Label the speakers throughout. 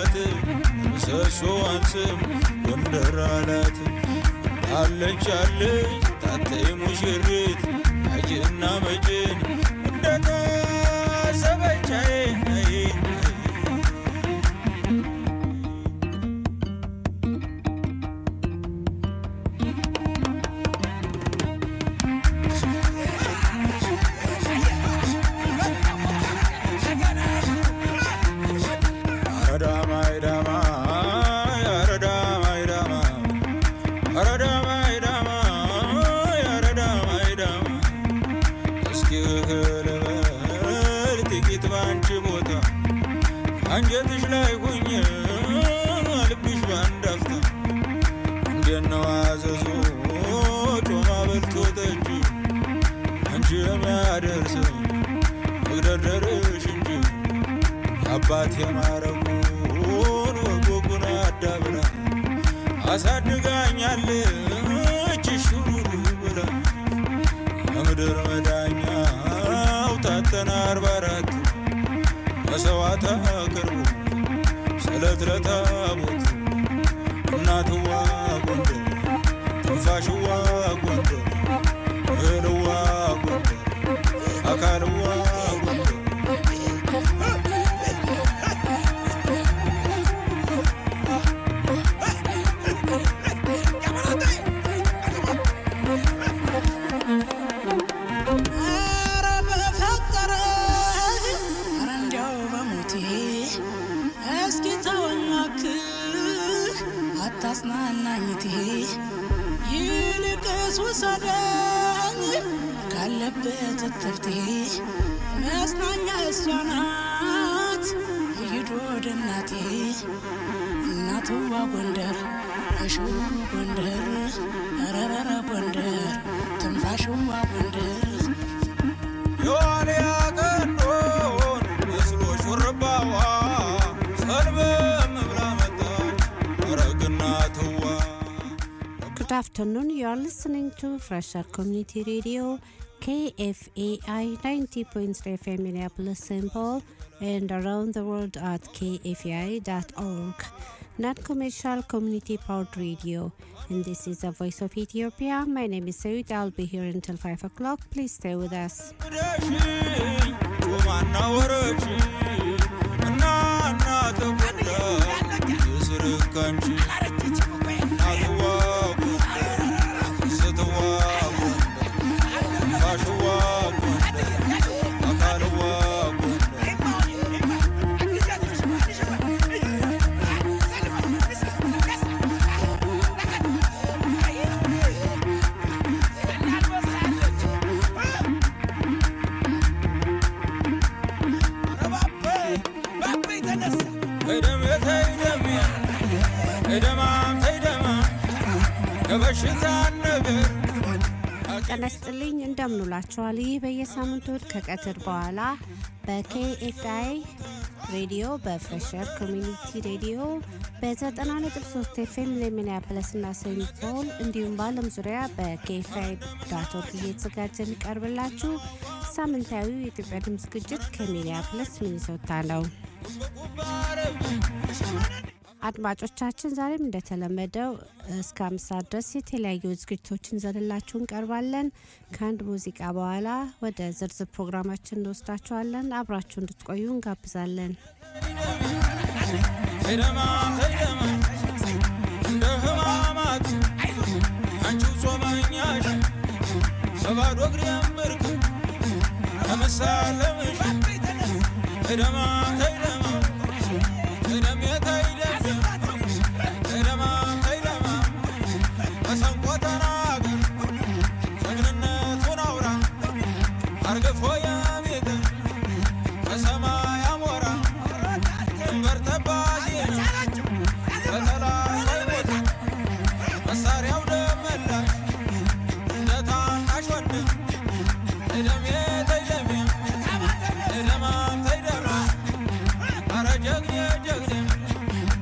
Speaker 1: አላት ምሰሶዋን ስም ጎንደር አላት አለች አለች ታተይ ሙሽሪት አጅና መጭን እንደታሰበቻዬ አንጀትሽ ላይ ሁኝ ልብሽ ባንዳፍታ እንዴነው አዘዞ ጮማ በልቶ ጠጅ አንቺ የሚያደርሰኝ መግደርደርሽ እንጂ አባት የማረጉን ወጎጉን አዳብራ አሳድጋኛለች ሹሩሩ ብላ የምድር መዳኛው ታተና አርባ አራት መሰዋዕት አቅርቡ ስለት ለታቦት እናትዋ ጎንደር ትንፋሽዋ ጎንደር እህልዋ ጎንደር አካልዋ ጎንደር
Speaker 2: አታጽናናኝቴ ይልቅስ ውሰደኝ ካለበት እትብቴ መጽናኛ እሷ ናት ይሂድ ወደ እናቴ እናትዋ ጎንደር እሽሩ ጎንደር ረረረ ጎንደር ትንፋሽዋ ጎንደር
Speaker 1: የዋልያ ቀንዶን መስሎ ሹርባዋ ሰልበም ብላ መጣች ረግና ትዋ
Speaker 3: Good afternoon. You are listening to Fresher Community Radio, KFAI 90.3 FM Minneapolis, St. Paul, and around the world at kfai.org. Non commercial community powered radio. And this is the voice of Ethiopia. My name is Sayed. I'll be here until 5 o'clock. Please stay with us.
Speaker 1: ደሽኝ ጮማና ወረች እና እና ተጎዳ የስርካንቺ እናትዋ ጎንደር ስትዋ ጎንደር ትንፋሽዋ ጎንደር አካልዋ ጎንደር ተይደም ተይደም ተይደማም ተይደማ የበሽታ ነገር
Speaker 3: ጤና ይስጥልኝ እንደምንውላችኋል። ይህ በየሳምንቱ እሁድ ከቀትር በኋላ በኬኤፍአይ ሬዲዮ በፍሬሸር ኮሚኒቲ ሬዲዮ በ90.3 ኤፍኤም ለሚኒያፖሊስ እና ሴንት ፖል እንዲሁም በዓለም ዙሪያ በኬኤፍአይ ዳት ኦርግ እየተዘጋጀ የሚቀርብላችሁ ሳምንታዊ የኢትዮጵያ ድምፅ ዝግጅት ከሚኒያፖሊስ ሚኒሶታ ነው። አድማጮቻችን ዛሬም እንደተለመደው እስከ አምስት ሰዓት ድረስ የተለያዩ ዝግጅቶችን ዘንላችሁ እንቀርባለን። ከአንድ ሙዚቃ በኋላ ወደ ዝርዝር ፕሮግራማችን እንወስዳችኋለን። አብራችሁ እንድትቆዩ እንጋብዛለን።
Speaker 1: ተይደማም ተይደማ እንደ ህማማት አንቺው ጾመኛሽ በባዶ እግሬም ብርክ ለመሳለምሽ ተይደማም ተይደማ ተይደሜ ተይደም ተይደማም ተይደማ መሰንቆ ተናገር ጀግንነቱን አውራ አርግፎ የቤት ከሰማይ አሞራ ድንበር ጠባቂ ነው በጠላት አይሞት መሳሪያው ደመላሽ እንደ ታናሽ ወንድም ተይደሜ ተይደሜ ተይደማም ተይደማ አረ ጀግኔ ጀግኔ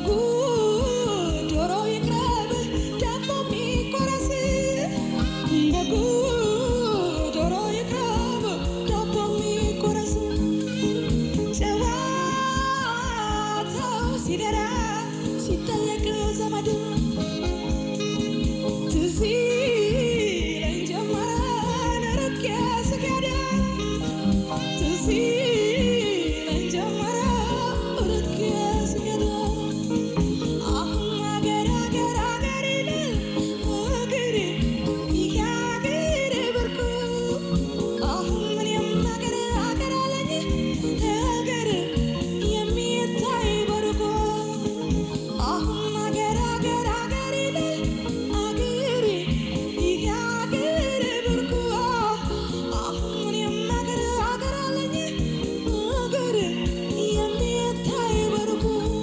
Speaker 2: በጉ ዶሮ ይቅረብ ዳቦ የሚቆረስ በጉ ዶሮ ይቅረብ ዳቦ የሚቆረስ ጨዋታው ሲደራ ሲጠየቅ ዘመድ ትዝ ይለኝ ጀመረ ርቄ ስሄድ ትዝ ይለኝ ጀመረ ርቄ ስሄድ አሁን አገር አገር አገር ይላል እግር ይህ አገር ብርቁ አሁን እኔም አገር አገር አለኝ እግር የሚታይ በርቁ አሁን አገር አገር አገር ይላል አገር ይህ አገር ብርቁ አሁን እኔም አገር አገር አለኝ እግር የሚታይ በርቁ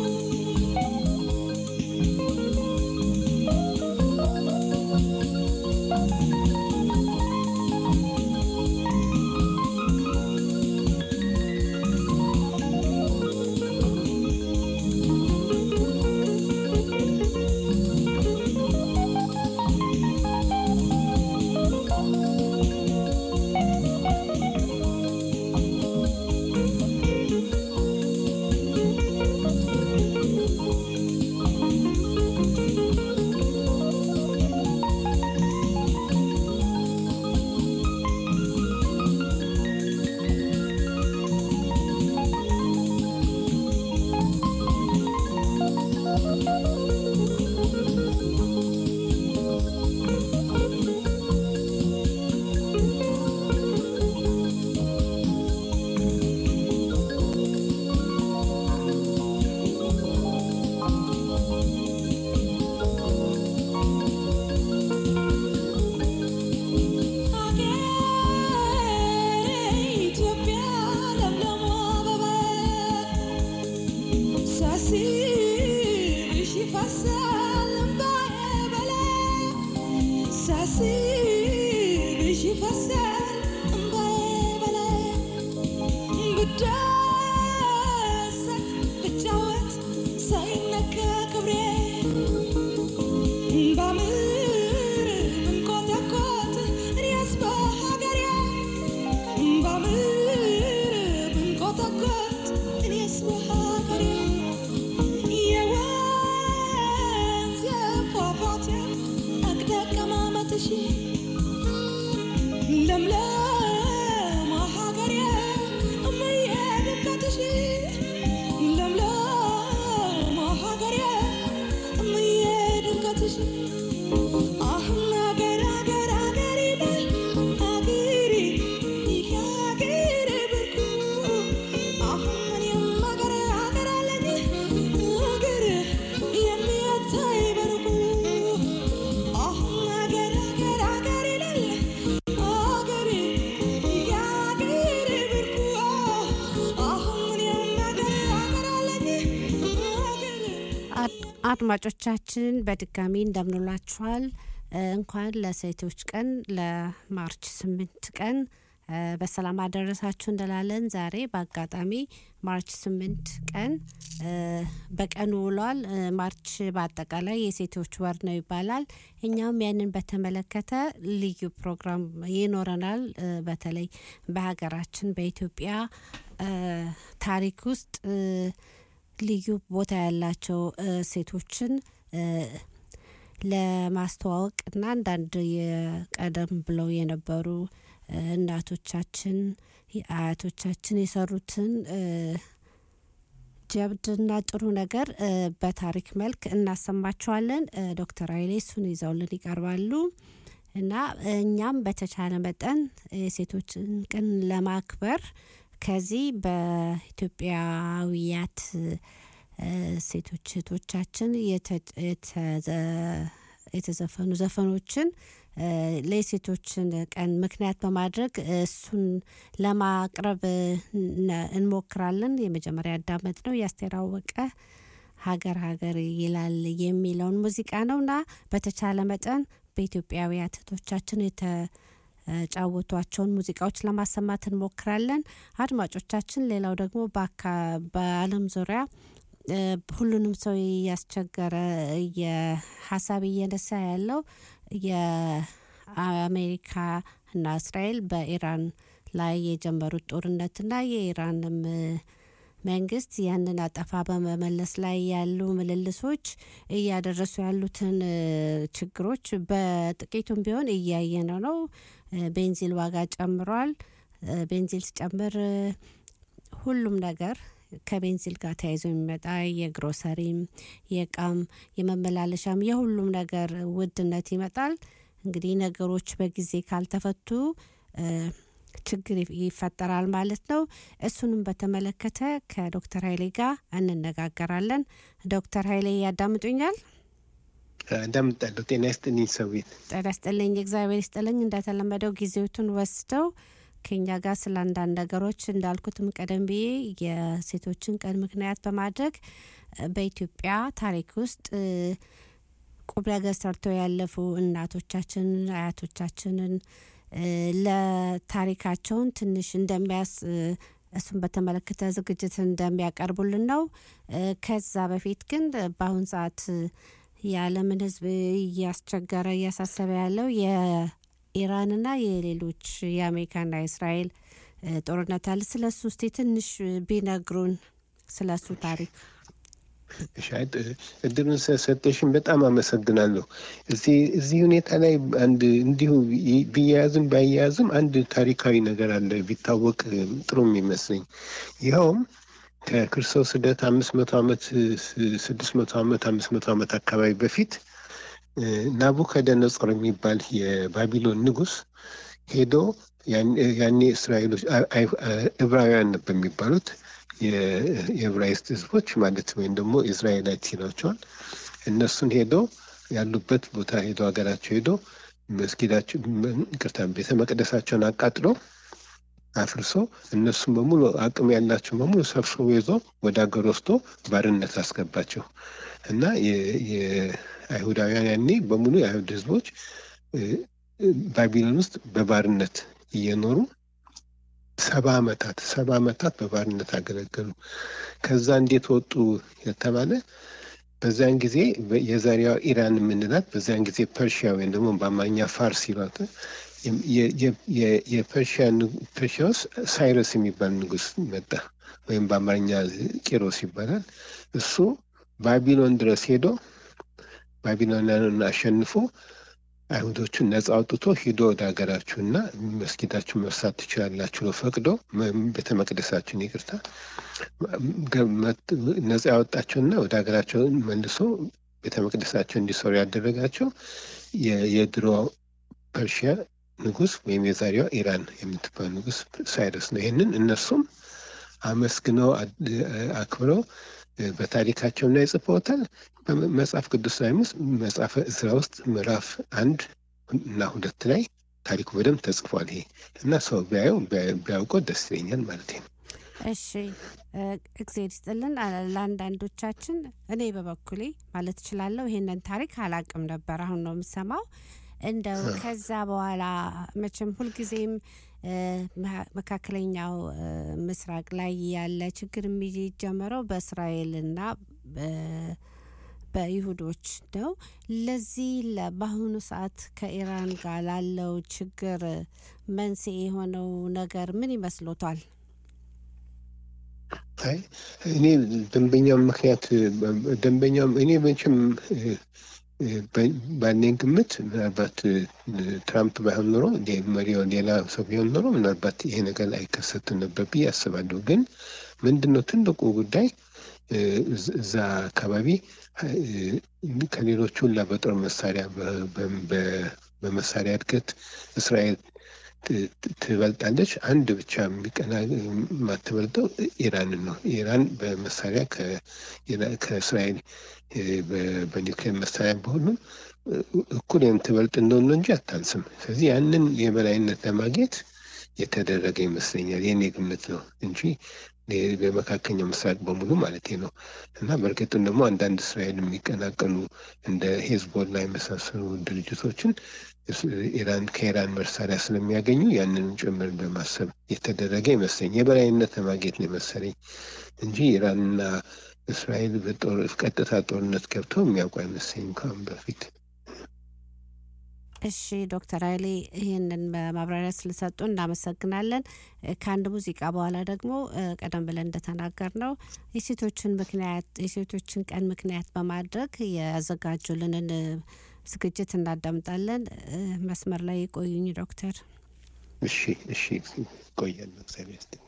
Speaker 2: ኢትዮጵያ ለምለሟ አበባ ሳስብሽ ይፈሳል እምባዬ በላይ ሳስብሽ ይፈሳል እምባዬ በላይ ብደሰት ብጫወት ሳይነካ ክብሬ ባምር ብንኮተኮት እኔስ በሀገሬ ባምር ብንኮተኮት እኔስ በሀገሬ የወንዝ ፏፏቴ አቅደቀማመጥሽ ለምለም ሀገሬ እምዬ ድምቀትሽ ለምለም ሀገሬ እምዬ ድምቀትሽ አሁን አገር አገር አገር ይላል አገሬ ይህ አገር ብርቁ አሁን እኔም አገር አገር አለኝ አገር የሚታይ በርቁ አሁን አገር አገር አገር ይላል አገሬ ይህ አገር ብርቁ አሁን እኔም አገር አገር አለኝ አገር
Speaker 3: አድ- አድማጮቻችን በድጋሚ እንደምንላችኋል። እ፣ እንኳን ለሴቶች ቀን ለማርች ስምንት ቀን እ፣ በሰላም አደረሳችሁ እንላለን። ዛሬ በአጋጣሚ ማርች ስምንት ቀን እ፣ በቀኑ ውሏል። እ፣ ማርች በአጠቃላይ የሴቶች ወር ነው ይባላል። እኛም ያንን በተመለከተ ልዩ ፕሮግራም ይኖረናል። እ፣ በተለይ በሀገራችን በኢትዮጵያ እ፣ ታሪክ ውስጥ እ፣ ልዩ ቦታ ያላቸው እ፣ ሴቶችን እ፣ ለማስተዋወቅ እና አንዳንድ የቀደም ብለው የነበሩ እ፣ እናቶቻችን አያቶቻችን የሰሩትን እ፣ ጀብድና ጥሩ ነገር እ፣ በታሪክ መልክ እናሰማቸዋለን። እ፣ ዶክተር ኃይሌ እሱን ይዘውልን ይቀርባሉ እና እኛም በተቻለ መጠን የሴቶችን ቀን ለማክበር ከዚህ በኢትዮጵያዊያት እ፣ ሴቶች እህቶቻችን የተ- የተዘ- የተዘፈኑ ዘፈኖችን እ፣ ለሴቶችን ቀን ምክንያት በማድረግ እሱን ለማቅረብ ነ- እንሞክራለን። የመጀመሪያ ያዳመጥ ነው የአስቴር አወቀ ሀገር ሀገር ይላል የሚለውን ሙዚቃ ነው እና በተቻለ መጠን በኢትዮጵያውያን እህቶቻችን የተጫወቷቸውን ሙዚቃዎች ለማሰማት እንሞክራለን። አድማጮቻችን፣ ሌላው ደግሞ በአካ- በዓለም ዙሪያ ሁሉንም ሰው እያስቸገረ የሀሳብ እየነሳ ያለው የአሜሪካ እና እስራኤል በኢራን ላይ የጀመሩት ጦርነትና የኢራንም መንግስት ያንን አጠፋ በመመለስ ላይ ያሉ ምልልሶች እያደረሱ ያሉትን ችግሮች በጥቂቱም ቢሆን እያየነ ነው። ቤንዚል ዋጋ ጨምሯል። ቤንዚል ሲጨምር ሁሉም ነገር ከቤንዚል ጋር ተያይዞ የሚመጣ የግሮሰሪም፣ የእቃም፣ የመመላለሻም የሁሉም ነገር ውድነት ይመጣል። እንግዲህ ነገሮች በጊዜ ካልተፈቱ ችግር ይፈጠራል ማለት ነው። እሱንም በተመለከተ ከዶክተር ኃይሌ ጋር እንነጋገራለን። ዶክተር ኃይሌ ያዳምጡኛል?
Speaker 4: አዳምጣለሁ። ጤና ይስጥልኝ ሰዊት።
Speaker 3: ጤና ይስጥልኝ። እግዚአብሔር ይስጥልኝ። እንደተለመደው ጊዜዎቱን ወስደው ከኛ ጋር ስለ አንዳንድ ነገሮች እንዳልኩትም ቀደም ብዬ የሴቶችን ቀን ምክንያት በማድረግ በኢትዮጵያ ታሪክ ውስጥ ቁም ነገር ሰርተው ያለፉ እናቶቻችንን አያቶቻችንን ለታሪካቸውን ትንሽ እንደሚያስ እሱን በተመለከተ ዝግጅት እንደሚያቀርቡልን ነው። ከዛ በፊት ግን በአሁን ሰዓት የዓለምን ሕዝብ እያስቸገረ እያሳሰበ ያለው የኢራንና የሌሎች የአሜሪካና የእስራኤል ጦርነት አለ። ስለ እሱ እስቲ ትንሽ ቢነግሩን ስለ እሱ ታሪክ።
Speaker 4: እድሉን ስለሰጠሽን በጣም አመሰግናለሁ። እዚህ ሁኔታ ላይ አንድ እንዲሁ ቢያያዝም ባያያዝም አንድ ታሪካዊ ነገር አለ ቢታወቅ ጥሩ የሚመስለኝ ይኸውም ከክርስቶስ ልደት አምስት መቶ ዓመት ስድስት መቶ ዓመት አምስት መቶ ዓመት አካባቢ በፊት ናቡከደነጾር የሚባል የባቢሎን ንጉሥ ሄዶ ያኔ እስራኤሎች ዕብራውያን ነበር የሚባሉት የዕብራይስጥ ህዝቦች ማለት ወይም ደግሞ እስራኤላይት ይሏቸዋል። እነሱን ሄዶ ያሉበት ቦታ ሄዶ ሀገራቸው ሄዶ መስጊዳቸው ቅርታ ቤተ መቅደሳቸውን አቃጥሎ አፍርሶ እነሱም በሙሉ አቅም ያላቸው በሙሉ ሰብስቦ ይዞ ወደ ሀገር ወስዶ ባርነት አስገባቸው እና የአይሁዳውያን ያኔ በሙሉ የአይሁድ ህዝቦች ባቢሎን ውስጥ በባርነት እየኖሩ ሰባ ዓመታት ሰባ ዓመታት በባርነት አገለገሉ። ከዛ እንዴት ወጡ የተባለ በዚያን ጊዜ የዛሬዋ ኢራን የምንላት በዚያን ጊዜ ፐርሺያ ወይም ደግሞ በአማርኛ ፋርስ ይሏት የፐርሺያ ውስጥ ሳይረስ የሚባል ንጉስ መጣ፣ ወይም በአማርኛ ቂሮስ ይባላል። እሱ ባቢሎን ድረስ ሄዶ ባቢሎናንን አሸንፎ አይሁዶቹን ነጻ አውጥቶ ሂዶ ወደ ሀገራችሁና መስጊዳችሁ መርሳት ትችላላችሁ ብሎ ፈቅዶ ቤተ መቅደሳችሁን ይቅርታ ነጻ ያወጣቸውና ወደ ሀገራቸው መልሶ ቤተ መቅደሳቸው እንዲሰሩ ያደረጋቸው የድሮ ፐርሺያ ንጉስ ወይም የዛሬዋ ኢራን የምትባል ንጉስ ሳይረስ ነው። ይህንን እነሱም አመስግነው አክብረው በታሪካቸው ላይ ጽፈውታል። በመጽሐፍ ቅዱስ ላይ ውስጥ መጽሐፈ እዝራ ውስጥ ምዕራፍ አንድ እና ሁለት ላይ ታሪኩ በደንብ ተጽፏል። ይሄ እና ሰው ቢያየው ቢያውቀው ደስ ይለኛል ማለት ነው።
Speaker 3: እሺ እግዜር ይስጥልን። ለአንዳንዶቻችን እኔ በበኩሌ ማለት እችላለሁ ይሄንን ታሪክ አላቅም ነበር፣ አሁን ነው የምሰማው። እንደው ከዛ በኋላ መቼም ሁልጊዜም መካከለኛው ምስራቅ ላይ ያለ ችግር የሚጀመረው በእስራኤልና በይሁዶች ነው። ለዚህ በአሁኑ ሰዓት ከኢራን ጋር ላለው ችግር መንስኤ የሆነው ነገር ምን ይመስሎታል?
Speaker 4: አይ እኔ ደንበኛው ምክንያት ደንበኛው እኔ መቼም ባለኝ ግምት ምናልባት ትራምፕ ባይሆን ኖሮ መሪው ሌላ ሰው ቢሆን ኖሮ ምናልባት ይሄ ነገር አይከሰትም ነበር ብዬ አስባለሁ። ግን ምንድን ነው ትልቁ ጉዳይ እዛ አካባቢ ከሌሎቹ ሁላ በጦር መሳሪያ በመሳሪያ እድገት እስራኤል ትበልጣለች። አንድ ብቻ የሚቀና የማትበልጠው ኢራንን ነው። ኢራን በመሳሪያ ከእስራኤል በኒውክሌር መሳሪያ በሁሉም እኩል የምትበልጥ እንደሆነ እንጂ አታንስም። ስለዚህ ያንን የበላይነት ለማግኘት የተደረገ ይመስለኛል። የኔ ግምት ነው እንጂ በመካከለኛው ምስራቅ በሙሉ ማለት ነው። እና በእርግጥም ደግሞ አንዳንድ እስራኤል የሚቀናቀኑ እንደ ሄዝቦላ የመሳሰሉ ድርጅቶችን ኢራን ከኢራን መሳሪያ ስለሚያገኙ ያንንም ጭምር በማሰብ የተደረገ ይመስለኝ የበላይነት ለማግኘት ነው የመሰለኝ እንጂ ኢራንና እስራኤል በጦር ቀጥታ ጦርነት ገብተው የሚያውቁ አይመስለኝም ከአሁን በፊት።
Speaker 3: እሺ ዶክተር ኃይሌ ይህንን ማብራሪያ ስለሰጡ እናመሰግናለን። ከአንድ ሙዚቃ በኋላ ደግሞ ቀደም ብለን እንደተናገር ነው የሴቶችን ምክንያት የሴቶችን ቀን ምክንያት በማድረግ ያዘጋጁልንን ዝግጅት እናዳምጣለን። መስመር ላይ የቆዩኝ ዶክተር።
Speaker 4: እሺ እሺ፣ ቆያለሁ። እግዚአብሔር ይስጥልኝ።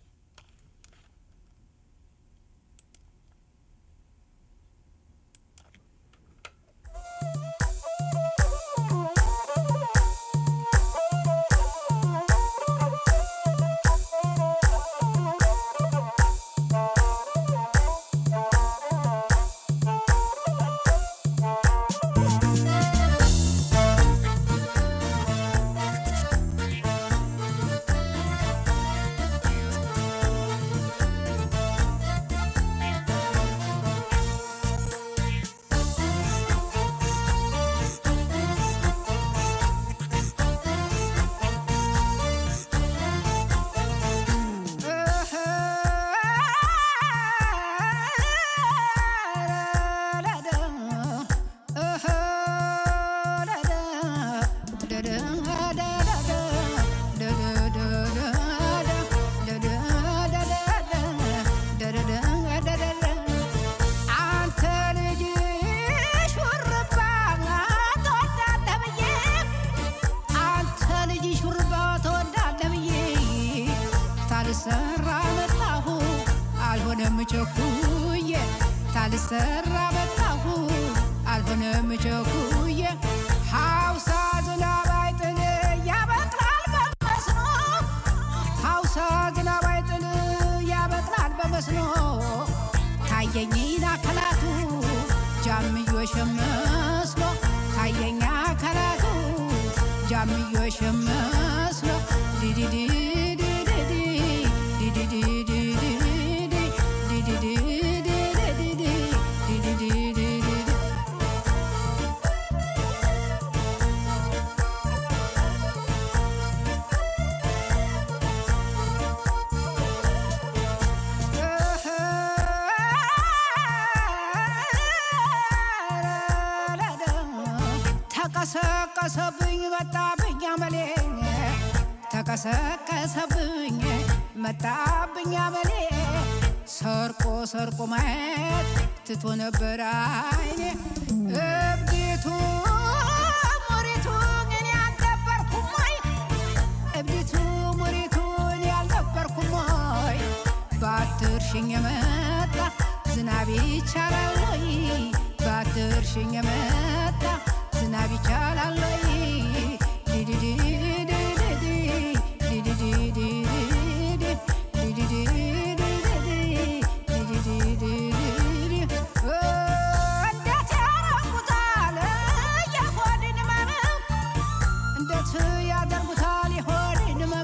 Speaker 5: ታልሰራ መጣሁ አልሆነም ቸኩዬ ታልሰራ መጣሁ አልሆነም ቸኩዬ ሐውሳ ዝናብ አይጥል ያበቅላል በመስኖ ሐውሳ ዝናብ አይጥል ያበቅላል በመስኖ ታየኝ አካላቱ ጃምዮሽ መስሎ ታየኝ አካላቱ ጃምዮሽ መስሎ ዲዲዲ ተቀሰቀሰብኝ መጣብኝ አመሌ ተቀሰቀሰብኝ መጣብኝ አመሌ ሰርቆ ሰርቆ ማየት ትቶ ነበር አይኔ እብዲቱ ሙሪቱ እኔ አልነበርኩም ወይ እብዲቱ ሙሪቱ እኔ አልነበርኩም ወይ ባትርሽኝ የመጣ ዝናብ ይቻላል ወይ ባትርሽኝ የመጣ ዝናብ ይቻላል ወይ እንዴት ያደርጉታል የሆድን ህመም እንዴት ያደርጉታል የሆድን ህመም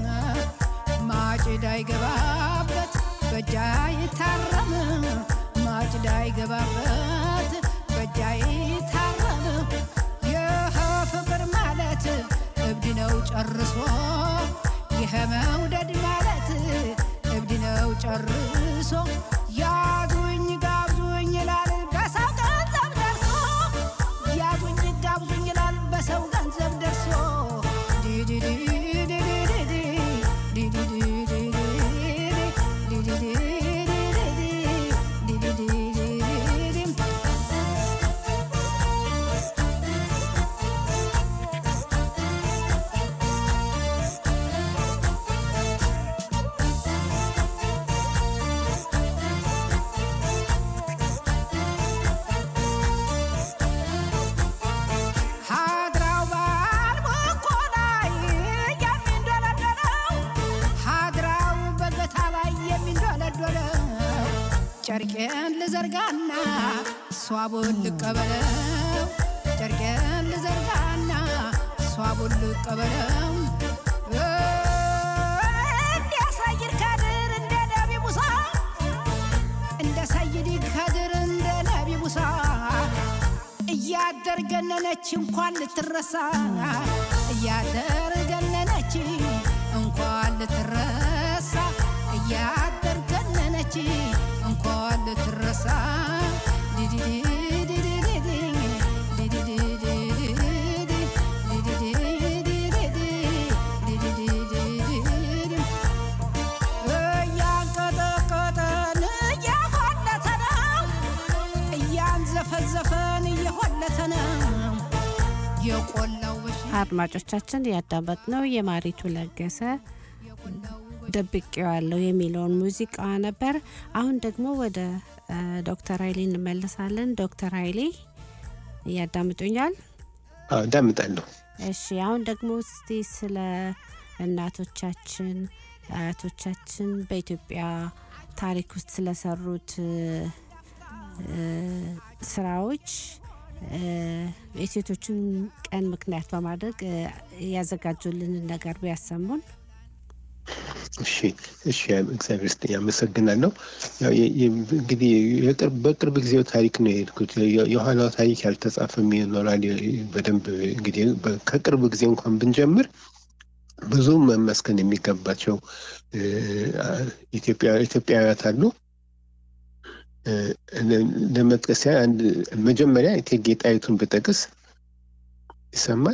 Speaker 5: ማጭድ አይገባበት በእጅ አይታረም ማጭድ አይገባበት በእጅ አይታረም ይህ ፍቅር ማለት እብድ ነው ጨርሶ ይህ መውደድ ማለት እብድ ነው ጨርሶ ያዙኝ ጋብዙኝ ይላል በሰው ገንዘብ ደርሶ ያዙኝ ጋብዙኝ ይላል በሰው ገንዘብ ደርሶ ሀድራው ባልቦኮ ላይ የሚንዶለዶለው ሀድራው በገታ ላይ የሚንዶለዶለው ጨርቄን ልዘርጋና ሷቡን ልቀበለው ጨርቄን ልዘርጋና ሷቡን ልቀበለው እንደ ሰይድ ከድር እንደ ነቢ ሙሳ እንደ ሰይድ ከድር እንደ ነቢ ሙሳ እያደር ገነነች እንኳን ልትረሳ እያደር ገነነች እንኳን ልትረሳ እያደር ገነነች እንኳን ልትረሳ ዘፈን እየሆለተ ነው የቆላው በሽ
Speaker 3: አድማጮቻችን ያዳመጥነው የማሪቱ ለገሰ ደብቄዋለሁ የሚለውን ሙዚቃ ነበር። አሁን ደግሞ ወደ እ፣ ዶክተር ኃይሌ እንመለሳለን። ዶክተር ኃይሌ እያዳምጡኛል?
Speaker 4: አዎ እዳምጣለሁ።
Speaker 3: እሺ አሁን ደግሞ እስቲ ስለ እናቶቻችን አያቶቻችን በኢትዮጵያ ታሪክ ውስጥ ስለሰሩት እ፣ እ፣ ስራዎች እ፣ የሴቶችን ቀን ምክንያት በማድረግ እ፣ ያዘጋጁልንን ነገር ቢያሰሙን።
Speaker 4: እሺ እሺ እግዚአብሔር ይስጥልኝ አመሰግናለሁ። ያው የ- የ- እንግዲህ የቅርብ በቅርብ ጊዜው ታሪክ ነው የሄድኩት። የ- የኋላው ታሪክ ያልተጻፈም ይኖራል። የ- በደንብ እንግዲህ በ- ከቅርብ ጊዜ እንኳን ብንጀምር ብዙ መመስገን የሚገባቸው እ፣ አ- ኢትዮጵያ ኢትዮጵያውያት አሉ። እ፣ ለ- ለመጥቀስ ያህል አንድ መጀመሪያ እቴጌ ጣይቱን ብጠቅስ ይሰማል?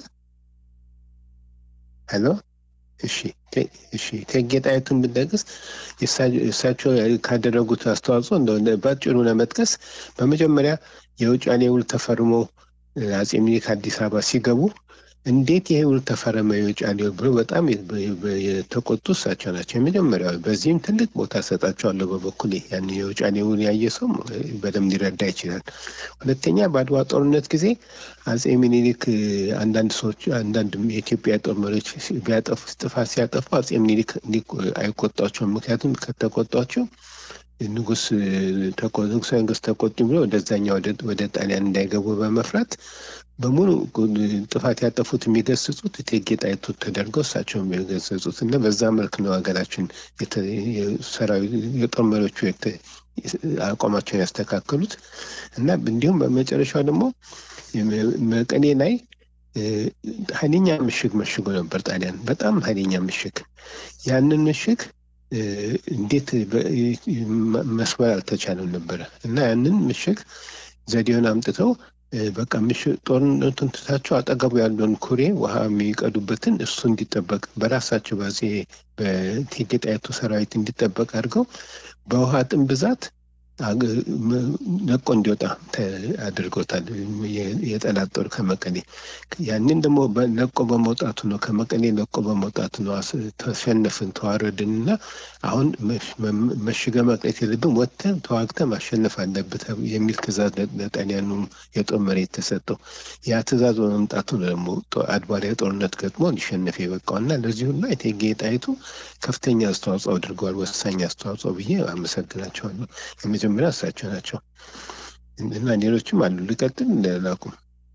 Speaker 4: ሄሎ እሺ ቴ- እሺ እቴጌ ጣይቱን ብንጠቅስ የሳ- እሳቸው ካደረጉት አስተዋጽኦ እንደሆነ በአጭሩ ለመጥቀስ በመጀመሪያ የውጫሌ ውል ተፈርሞ እ፣ አጼ ምኒልክ አዲስ አበባ ሲገቡ እንዴት ይሄ ውል ተፈረመ የውጫሌ ውል ብሎ በጣም የ- በ- በ- የተቆጡ እሳቸው ናቸው የመጀመሪያው። በዚህም ትልቅ ቦታ ሰጣቸዋለሁ በበኩሌ ያን የውጫሌ ውል ያየ ሰው እ፣ በደንብ ሊረዳ ይችላል። ሁለተኛ በአድዋ ጦርነት ጊዜ አጼ ምኒልክ እ፣ አንዳንድ ሰዎች አንዳንድ የኢትዮጵያ ጦር መሪዎች ሲ- ቢያጠፉ ጥፋት ሲያጠፉ አጼ ምኒልክ እንዲ- አይቆጧቸውም። ምክንያቱም ከተቆጧቸው ንጉስ እ፣ ተቆ- ንጉሠ ነገሥት ተቆጡ ብሎ ወደዛኛ ወደ- ወደ ጣሊያን እንዳይገቡ በመፍራት በሙሉ ጉ- ጥፋት ያጠፉት የሚገስጹት እቴጌ ጣይቱ ተደርገው እሳቸው የሚገሰጹት እና በዛ መልክ ነው ሀገራችን የተ- የሰራዊት የጦር መሪዎቹ የተ- አቋማቸውን ያስተካከሉት እና እንዲሁም በመጨረሻው ደግሞ የመ- መቀሌ ላይ እ፣ ኃይለኛ ምሽግ መሽጎ ነበር ጣሊያን፣ በጣም ኃይለኛ ምሽግ። ያንን ምሽግ እ፣ እንዴት በ- መ- መስበር አልተቻለም ነበረ እና ያንን ምሽግ ዘዴውን አምጥተው እ፣ በቃ ምሽግ ጦርነቱን ትታቸው አጠገቡ ያለውን ኩሬ ውሃ የሚቀዱበትን እሱ እንዲጠበቅ በራሳቸው በአፄ በእቴጌ ጣይቱ ሰራዊት እንዲጠበቅ አድርገው በውሃ ጥም ብዛት አገ- መ- ለቆ እንዲወጣ ተ- አድርገውታል። የ- የጠላት ጦር ከመቀሌ ያንን ደግሞ በ- ለቆ በመውጣቱ ነው ከመቀሌ ለቆ በመውጣቱ ነው አስ- ተሸነፍን ተዋረድን እና አሁን መሽ- መ- መሽገ መቅረት የለብን ወጥተን ተዋግተን ማሸነፍ አለብህ ተብ- የሚል ትእዛዝ ለ- ለጣሊያኑ የጦር መሬት ተሰጠው። ያ ትእዛዝ በመምጣቱ ነው ደግሞ ጦ- አድዋ ላይ ጦርነት ገጥሞ ሊሸነፍ የበቃው እና ለዚህ ሁላ እቴጌ ጣይቱ ከፍተኛ አስተዋጽኦ አድርገዋል። ወሳኝ አስተዋጽኦ ብዬ አመሰግናቸዋለሁ። የመጀመሪያ እሳቸው ናቸው እና ሌሎችም አሉ። ልቀጥል ላቁም?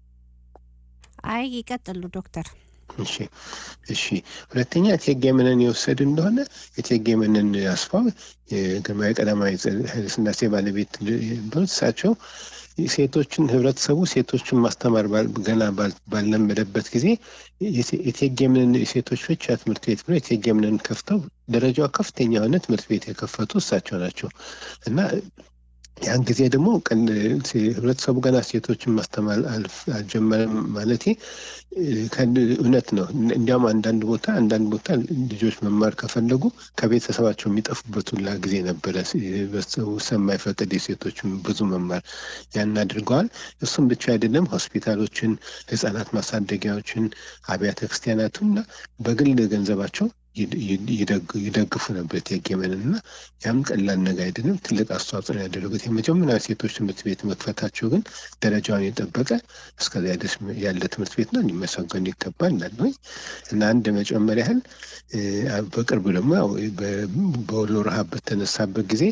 Speaker 3: አይ ይቀጥሉ ዶክተር።
Speaker 4: እሺ እሺ። ሁለተኛ እቴጌ መነን የወሰድ እንደሆነ እቴጌ መነን አስፋው የግርማዊ ቀዳማዊ ኃይለሥላሴ ባለቤት ነበሩት። እሳቸው ሴቶችን ህብረተሰቡ ሴቶችን ማስተማር ባል- ገና ባል- ባልለመደበት ጊዜ የቴ- እቴጌ መነን የሴቶች ብቻ ትምህርት ቤት ብሎ እቴጌ መነን ከፍተው ደረጃው ከፍተኛ የሆነ ትምህርት ቤት የከፈቱ እሳቸው ናቸው እና ያን ጊዜ ደግሞ ቀን ህብረተሰቡ ገና ሴቶችን ማስተማር አልፍ- አልጀመረም ማለቴ እ፣ ከን- እውነት ነው። እንዲያውም አንዳንድ ቦታ አንዳንድ ቦታ ልጆች መማር ከፈለጉ ከቤተሰባቸው የሚጠፉበት ሁላ ጊዜ ነበረ። ህብረተሰቡ ስለማይፈቅድ የሴቶችን ብዙ መማር ያን አድርገዋል። እሱም ብቻ አይደለም፣ ሆስፒታሎችን፣ ህጻናት ማሳደጊያዎችን፣ አብያተ ክርስቲያናቱን እና በግል ገንዘባቸው ይድ- ይድ- ይደግ- ይደግፉ ነበር እቴጌ መነን እና ያም ቀላል ነገር አይደለም። ትልቅ አስተዋጽኦ ነው ያደረጉት። የመጀመሪያ ሴቶች ትምህርት ቤት መክፈታቸው ግን ደረጃውን የጠበቀ እስከዚያ ድረስ ያለ ትምህርት ቤት ነው፣ ሊመሰገኑ ይገባል እላለሁ። እና አንድ መጨመር ያህል እ፣ በቅርቡ ደግሞ ያው በ- በወሎ ረሃብ በተነሳበት ጊዜ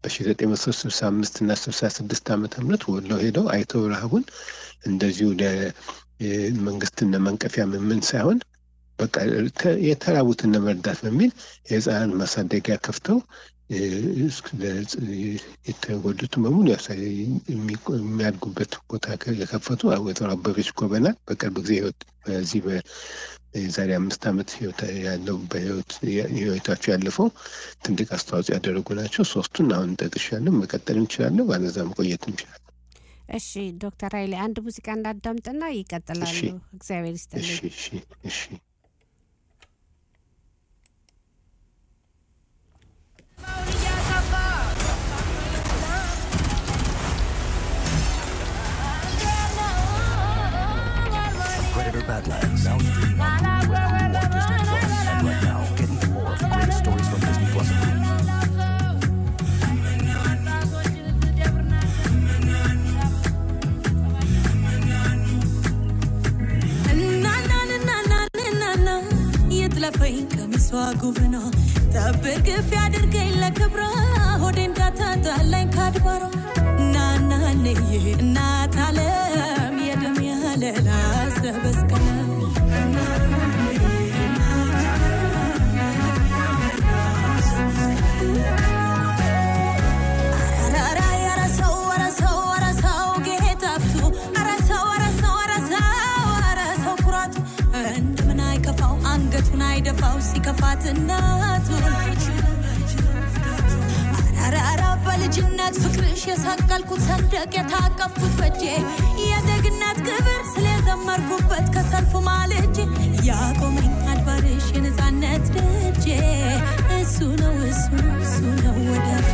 Speaker 4: በ1965 እና 66 ዓመተ ምህረት ወሎ ሄደው አይተው ረሃቡን እንደዚሁ ለመንግስትን ለመንቀፊያ ምን ሳይሆን በቃ ተ- የተራቡትን ለመርዳት በሚል የህፃናት ማሳደጊያ ከፍተው እ፣ እስክ- ለህጽ- የተጎዱትን በሙሉ ያሳ- የሚቆ- የሚያድጉበት ቦታ ከ- የከፈቱ ወይዘሮ አበበች ጎበና በቅርብ ጊዜ ህይወት በዚህ በዛሬ አምስት ዓመት ህይወት ያለው በህይወት ህይወታቸው ያለፈው ትልቅ አስተዋጽኦ ያደረጉ ናቸው። ሶስቱን አሁን ጠቅሻለሁ። መቀጠል እንችላለን፣ ባለዛ መቆየት እንችላለን።
Speaker 3: እሺ ዶክተር ኃይሌ አንድ ሙዚቃ እንዳዳምጥና ይቀጥላሉ።
Speaker 4: እሺ።
Speaker 3: እግዚአብሔር
Speaker 4: እሺ
Speaker 3: ይስጥልኝ።
Speaker 4: እሺ እሺ
Speaker 5: እያሰፋ
Speaker 6: Cheddar Badlands, now streaming on Hulu and Hulu on Disney Plus. And right now, get even more of the greatest stories from Disney Plus and Hulu.
Speaker 7: እናናንናናንናና የጥለፈኝ ቀሚሷ ጉብኗ ጠብር ግፍ ያድርገኝ ለክብሯ ሆዴ እንዳታጣላኝ ካድባሯ ናናንዬ እናት አለም የደም ያለላ ሰበስቀለ አይደፋው ሲከፋት እናቱ አራራ በልጅነት ፍቅርሽ የሰቀልኩት ሰንደቅ የታቀፍኩት በጄ የዜግነት ክብር ስለዘመርኩበት ከሰልፉ ማልጄ ያቆመኝ አድባርሽ የነፃነት ደጄ እሱ ነው እሱ ነው እሱ ነው ወዳጄ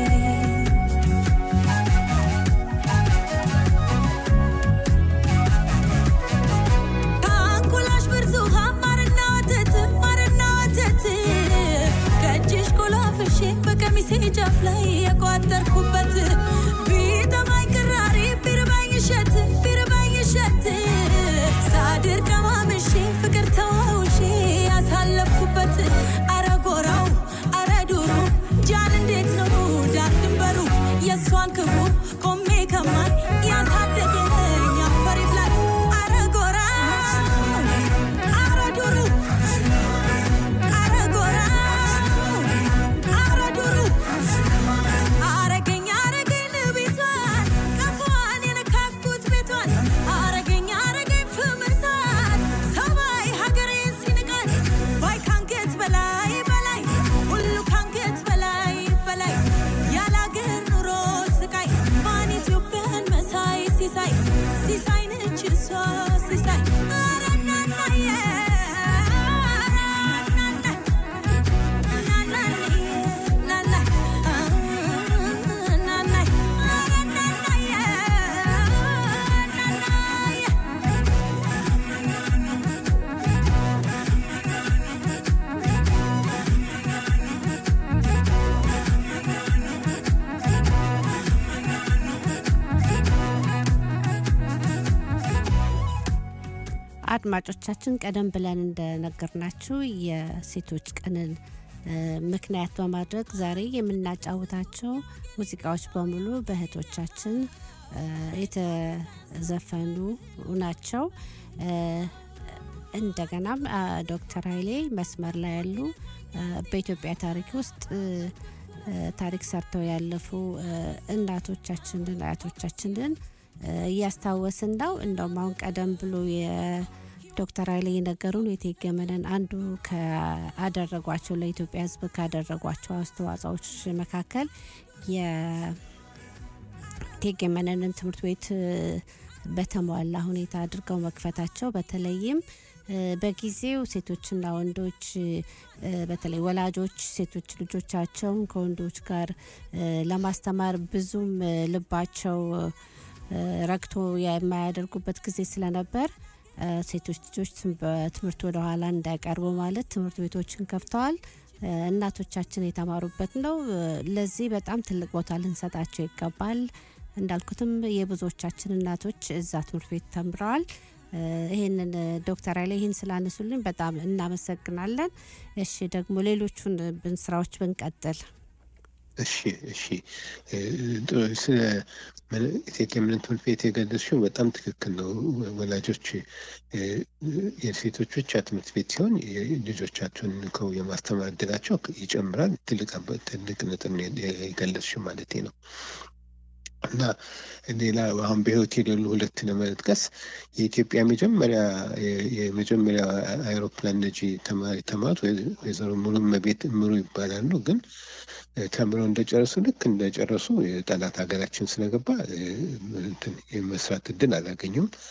Speaker 7: ከአንጎላሽ ብርቱካን ማርና ወተት ማርና ወተት ከእጅሽ ቆላፍሼ በቀሚሴ ጫፍ ላይ የቋጠርኩበት ቢጠማኝ ቅራሪ ቢርባኝ እሸት ቢርባኝ እሸት ሳድር ቀማምሼ ፍቅር ተዋውሼ ያሳለፍኩበት አረ ጎራው አረ ዱሩ ጃን እንዴት ነው ዳር ድንበሩ የእሷን ክፉ ቆሜ ከማን ያሳደገኝ አፈሪት ላይ አረ ጎራ አረ ዱሩ አረ ጎራ አረ ዱሩ አረገኝ አረገኝ ልቤቷን ቀፏን የነካኩት ቤቷን አረገኝ አረገኝ ፍምሳት ሰማይ ሀገሬን ሲንቃት ባይ ካንገት በላይ በላይ ሁሉ ካንገት በላይ በላይ ያላገር ኑሮ ስቃይ ማን ኢትዮጵያን መሳይ ሲሳይ ሲሳይ ነች እሷ ሲሳይ ኧረ እናናዬ
Speaker 3: አድማጮቻችን ቀደም ብለን እንደነገርናችሁ የሴቶች ቀንን እ፣ ምክንያት በማድረግ ዛሬ የምናጫውታቸው ሙዚቃዎች በሙሉ በእህቶቻችን እ፣ የተዘፈኑ ናቸው። እ፣ እንደገናም አ፣ ዶክተር ኃይሌ መስመር ላይ ያሉ እ፣ በኢትዮጵያ ታሪክ ውስጥ እ፣ እ፣ ታሪክ ሰርተው ያለፉ እ፣ እናቶቻችንን አያቶቻችንን እ፣ እያስታወስን ነው። እንደውም አሁን ቀደም ብሎ የዶክተር ኃይሌ የነገሩን የቴገመነን አንዱ ካደረጓቸው ለኢትዮጵያ ሕዝብ ካደረጓቸው አስተዋጽኦዎች መካከል የቴገመነንን ትምህርት ቤት እ፣ በተሟላ ሁኔታ አድርገው መክፈታቸው በተለይም እ፣ በጊዜው ሴቶችና ወንዶች እ፣ በተለይ ወላጆች ሴቶች ልጆቻቸውን ከወንዶች ጋር እ፣ ለማስተማር ብዙም እ፣ ልባቸው እ፣ ረግቶ የማያደርጉበት ጊዜ ስለነበር እ፣ ሴቶች ልጆች ትም- በትምህርት ወደ ኋላ እንዳይቀርቡ ማለት ትምህርት ቤቶችን ከፍተዋል። እ፣ እናቶቻችን የተማሩበት ነው። እ፣ ለዚህ በጣም ትልቅ ቦታ ልንሰጣቸው ይገባል። እንዳልኩትም የብዙዎቻችን እናቶች እዛ ትምህርት ቤት ተምረዋል። እ፣ ይህንን እ፣ ዶክተር ኃይሌ ይህን ስላነሱልኝ በጣም እናመሰግናለን። እሺ ደግሞ ሌሎቹን ብን ስራዎች ብንቀጥል
Speaker 4: እሺ እሺ እ፣ ጥሩ። ስለ ምን- እቴጌ ምኒልክ ትምህርት ቤት የገለጽሽው በጣም ትክክል ነው። ወላጆች እ፣ የሴቶች ብቻ ትምህርት ቤት ሲሆን የ- ልጆቻቸውን ልከው የማስተማር እድላቸው ይጨምራል። ትልቅ አበ- ትልቅ ነጥብ ነው የገለጽሽው ማለት ነው። እና ሌላ አሁን በህይወት የሌሉ ሁለት ለመጥቀስ የኢትዮጵያ መጀመሪያ የ- የመጀመሪያ አይሮፕላን ነጂ ተማሪ ተማሩት ወይዘ- ወይዘሮ ሙሉ እመቤት እምሩ ይባላሉ። ግን እ፣ ተምረው እንደጨረሱ ልክ እንደጨረሱ የጠላት ሀገራችን ስለገባ እ፣ እንትን የመስራት እድል አላገኙም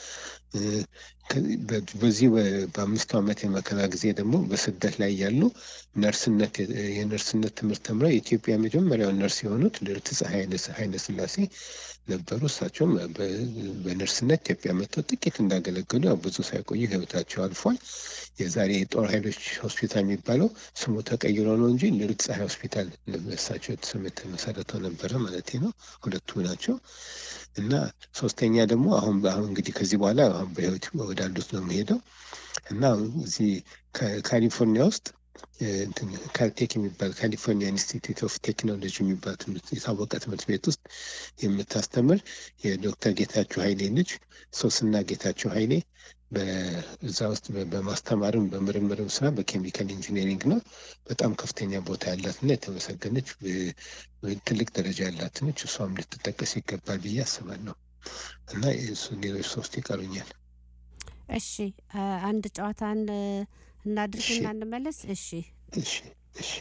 Speaker 4: እ፣ ከ- በ- በዚህ በ- በአምስቱ ዓመት የመከራ ጊዜ ደግሞ በስደት ላይ ያሉ ነርስነት የነርስነት ትምህርት ተምረው የኢትዮጵያ የመጀመሪያው ነርስ የሆኑት ልዕልት ፀሐይ ኃይለ ሥላሴ ነበሩ። እሳቸውም በ- በነርስነት ኢትዮጵያ መጥተው ጥቂት እንዳገለገሉ ያው ብዙ ሳይቆዩ ሕይወታቸው አልፏል። የዛሬ የጦር ኃይሎች ሆስፒታል የሚባለው ስሙ ተቀይሮ ነው እንጂ ልዕልት ፀሐይ ሆስፒታል በእሳቸው ስም የተመሰረተው ነበረ ማለት ነው። ሁለቱ ናቸው። እና ሶስተኛ ደግሞ አሁን አሁን እንግዲህ ከዚህ በኋላ አሁን በህይወት ወዳሉት ነው የሚሄደው እና እዚህ ከካሊፎርኒያ ውስጥ እ፣ እንትን ካልቴክ የሚባል ካሊፎርኒያ ኢንስቲትዩት ኦፍ ቴክኖሎጂ የሚባል ትምህርት የታወቀ ትምህርት ቤት ውስጥ የምታስተምር የዶክተር ጌታቸው ኃይሌ ልጅ ሶስና ጌታቸው ኃይሌ በዛ ውስጥ በ- በማስተማርም በምርምርም ስራ በኬሚካል ኢንጂነሪንግ ነው። በጣም ከፍተኛ ቦታ ያላትና የተመሰገነች ብ- ብ- ትልቅ ደረጃ ያላት ነች። እሷም ልትጠቀስ ይገባል ብዬ አስባለሁ። እና እሱ ሌሎች ሶስት ይቀሩኛል።
Speaker 3: እሺ አ- አንድ ጨዋታን እ፣ እናድርግና
Speaker 4: እሺ።
Speaker 3: እንመለስ። እሺ
Speaker 4: እሺ እሺ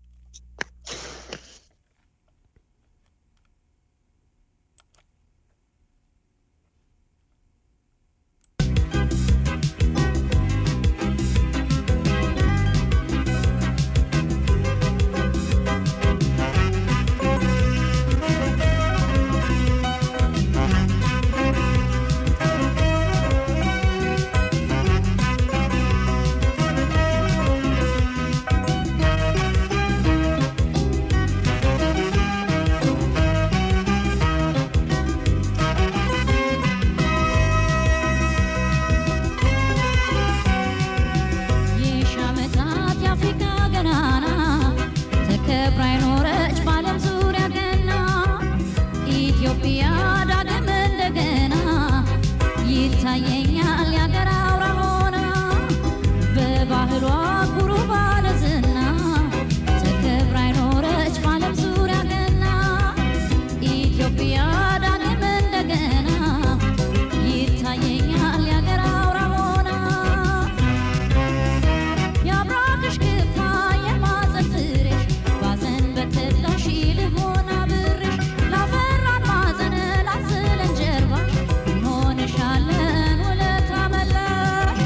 Speaker 8: ይህ ዓመታት የአፍሪካ ገናና ተከብራ የኖረች በዓለም ዙሪያ ገና ኢትዮጵያ ዳግም እንደገና ይታየኛል ያገር አውራ ሆና በባህሏ ኩሩ ባለዝና ተከብራ የኖረች በዓለም ዙሪያ ገና ኢትዮጵያ ዳግም እንደገና ይታየኛል ያገር አውራ ሆና የአብራክሽ ክፋ የማፀን ፍሬሽ ባዘን በተላሽ ልቦና ብርሽ ላፈራን ማዘን ላስለን ጀርባሽ እንሆንሻለን ውለታ መላሽ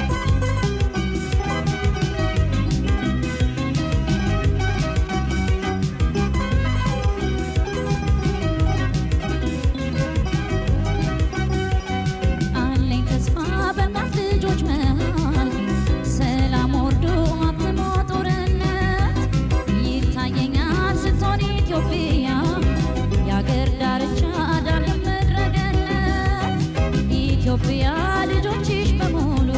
Speaker 8: አለኝ ተስፋ በእናት ልጆች መሃል ሰላም ወርዶ አትሞ ጦርነት ይታየኛል ስትሆን ኢትዮጵያ የአገር ዳርቻ ዳግም ምድረ ገነት ኢትዮጵያ ልጆችሽ በሙሉ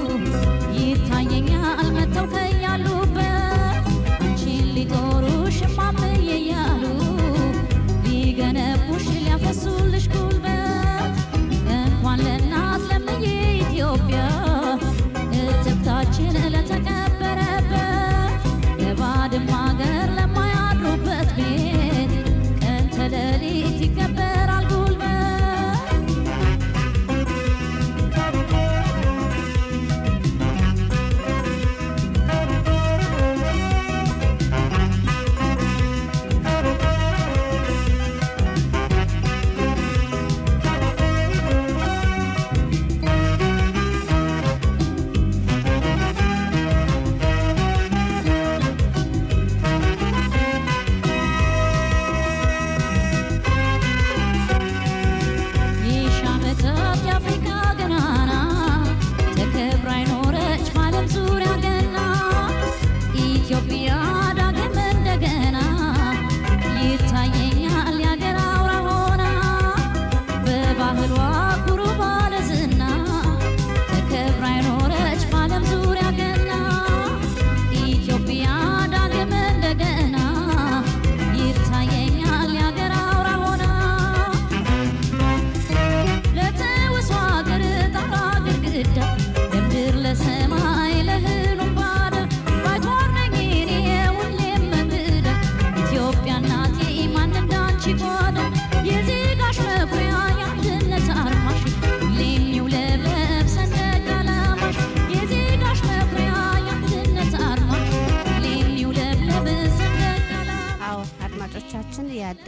Speaker 8: ይታየኛል መጥተው ከያሉበት አንቺን ሊጦሩሽ እማምዬ እያሉ ሊገነቡሽ ሊያፈሱልሽ ጉልበት እንኳን ለእናት ለምዬ ኢትዮጵያ እትብታችን ለተቀበረበት የባድማ ሀገር ለማያድሩበት ቤት ቀን ተሌሊት ይከበራል ጉልበት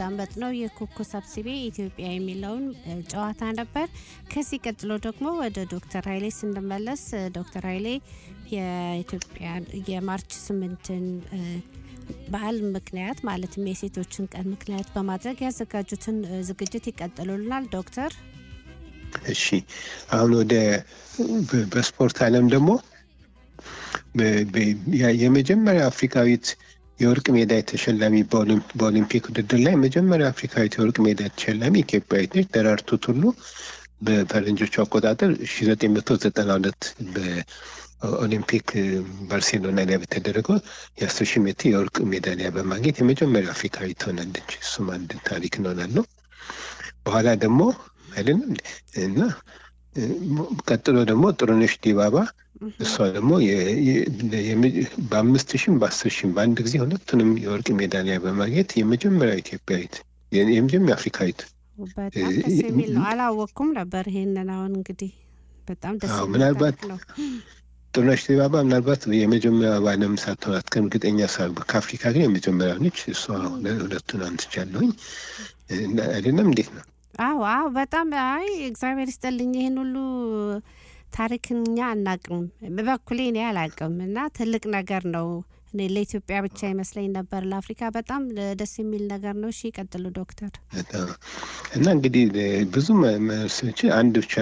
Speaker 3: ያዳመጥነው የኩኩ ሰብስቤ ኢትዮጵያ የሚለውን እ፣ ጨዋታ ነበር። ከዚህ ቀጥሎ ደግሞ ወደ ዶክተር ኃይሌ ስንመለስ እ፣ ዶክተር ኃይሌ የኢትዮጵያ የማርች ስምንትን እ፣ በዓል ምክንያት ማለትም የሴቶችን ቀን ምክንያት በማድረግ ያዘጋጁትን እ፣ ዝግጅት ይቀጥሉልናል ዶክተር።
Speaker 4: እሺ አሁን ወደ በ- በስፖርት ዓለም ደግሞ በ- በ- ያ- የመጀመሪያ አፍሪካዊት የወርቅ ሜዳይ ተሸላሚ በኦሊም- በኦሊምፒክ ውድድር ላይ መጀመሪያ አፍሪካዊት የወርቅ ሜዳይ ተሸላሚ ኢትዮጵያዊት ነች። ደራርቱ ቱሉ በፈረንጆቹ አቆጣጠር 1992 በኦሊምፒክ ባርሴሎና ላይ በተደረገው የአስር ሺህ ሜትር የወርቅ ሜዳሊያ በማግኘት የመጀመሪያ አፍሪካዊት ትሆናለች። እሱም አንድ ታሪክ እንሆናል ነው። በኋላ ደግሞ አይደለም እንዴ? እና እ፣ ቀጥሎ ደግሞ ጥሩነሽ ዲባባ እሷ ደግሞ የ- የ- የመ- በአምስት ሺህም በአስር ሺህም በአንድ ጊዜ ሁለቱንም የወርቅ ሜዳሊያ በማግኘት የመጀመሪያ ኢትዮጵያዊት የ- የመጀመሪያ አፍሪካዊት
Speaker 3: በጣም ደስ የሚል ነው። አላወቅኩም ነበር ይሄንን። አሁን እንግዲህ በጣም ደስ
Speaker 4: አዎ፣
Speaker 3: የሚል
Speaker 4: ምናልባት
Speaker 3: ታሪክ ነው።
Speaker 4: ጥሩነሽ ዲባባ ምናልባት የመጀመሪያ በዓለም ሳትሆን አትቀርም፣ እርግጠኛ ሳ ከአፍሪካ ግን የመጀመሪያ ነች። እሷ ሁለ- ሁለቱን አንስቻለሁኝ እና አይደለም እንዴት ነው?
Speaker 3: አዎ አዎ፣ በጣም አይ እግዚአብሔር ይስጥልኝ። ይህን ሁሉ ታሪክን እኛ አናቅም፣ በበኩሌ እኔ አላቅም እና ትልቅ ነገር ነው። እኔ ለኢትዮጵያ ብቻ ይመስለኝ ነበር፣ ለአፍሪካ በጣም ደስ የሚል ነገር ነው። እሺ ይቀጥሉ ዶክተር።
Speaker 4: በጣም እና እንግዲህ ብዙ መ- መልሶች አንድ ብቻ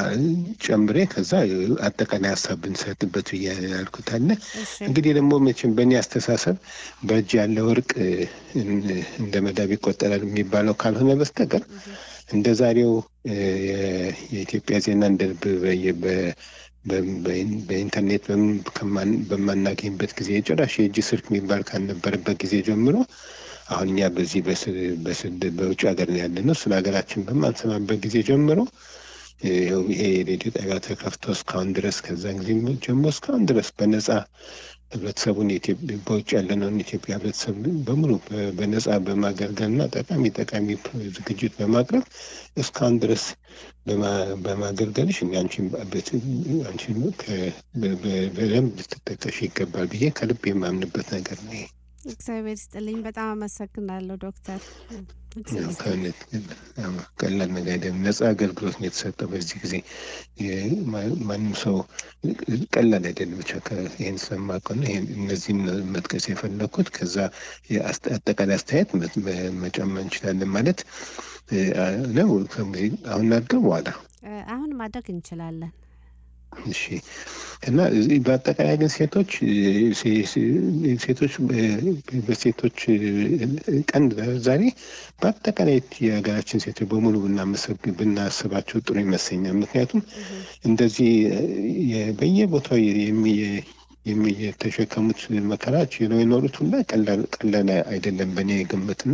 Speaker 4: ጨምሬ ከዛ አጠቃላይ ሀሳብ ብንሰጥበት ብዬ ያልኩት አለ።
Speaker 3: እሺ
Speaker 4: እንግዲህ ደግሞ መቼም በእኔ አስተሳሰብ በእጅ ያለ ወርቅ እን- እንደ መዳብ ይቆጠራል የሚባለው ካልሆነ በስተቀር እንደ ዛሬው እ፣ የ- የኢትዮጵያ ዜና እንደ ልብ በየ- በ- በ- በ- በኢንተርኔት በምን ከማን- በማናገኝበት ጊዜ ጭራሽ የእጅ ስልክ የሚባል ካልነበረበት ጊዜ ጀምሮ አሁን እኛ በዚህ በስ- በስድ በውጭ ሀገር ነው ያለ ነው። ስለ ሀገራችን በማንሰማበት ጊዜ ጀምሮ ይኸው ይሄ የሬዲዮ ጣቢያ ተከፍቶ እስካሁን ድረስ ከዛን ጊዜ ጀምሮ እስካሁን ድረስ በነጻ ህብረተሰቡን የኢትዮ- በውጭ ያለነውን ኢትዮጵያ ህብረተሰብ በሙሉ በ- በነጻ በማገልገልና ጠቃሚ ጠቃሚ ዝግጅት በማቅረብ እስካሁን ድረስ በማ- በማገልገልሽ እኔ አንቺን በት- አንቺን ከ- በ- በ- በደንብ ልትጠቀሽ ይገባል ብዬ ከልብ የማምንበት ነገር ነው። ይሄ
Speaker 3: እግዚአብሔር ይስጥልኝ። በጣም አመሰግናለሁ ዶክተር። እግዚአብሔር
Speaker 4: ያው
Speaker 3: ይስጥልኝ።
Speaker 4: ከእውነት ያው ቀላል ነገር አይደለም። ነጻ አገልግሎት ነው የተሰጠው በዚህ ጊዜ የ- ማ- ማንም ሰው ቀላል አይደለም። ብቻ ከ- ይህን ስለማውቀው ነው ይሄን እነዚህን መጥቀስ የፈለግኩት። ከዛ የአስተ- አጠቃላይ አስተያየት መ- መ- መጨመር እንችላለን ማለት እ፣ ነው። ከዚህ አሁን ናድገው በኋላ
Speaker 3: እ፣ አሁን ማድረግ እንችላለን።
Speaker 4: እሺ እና እዚህ በአጠቃላይ ግን ሴቶች እ፣ ሴ- ሴ- ሴቶች እ፣ በሴቶች እ፣ ቀን ዛሬ በአጠቃላይ የሀገራችን ሴቶች በሙሉ ብናመሰግ ብናስባቸው ጥሩ ይመስለኛል። ምክንያቱም እንደዚህ እ፣ የ- በየቦታው የሚ- የሚ- የተሸከሙት መከራች የኖሩት ሁላ ቀላል ቀላል አይደለም በእኔ ግምትና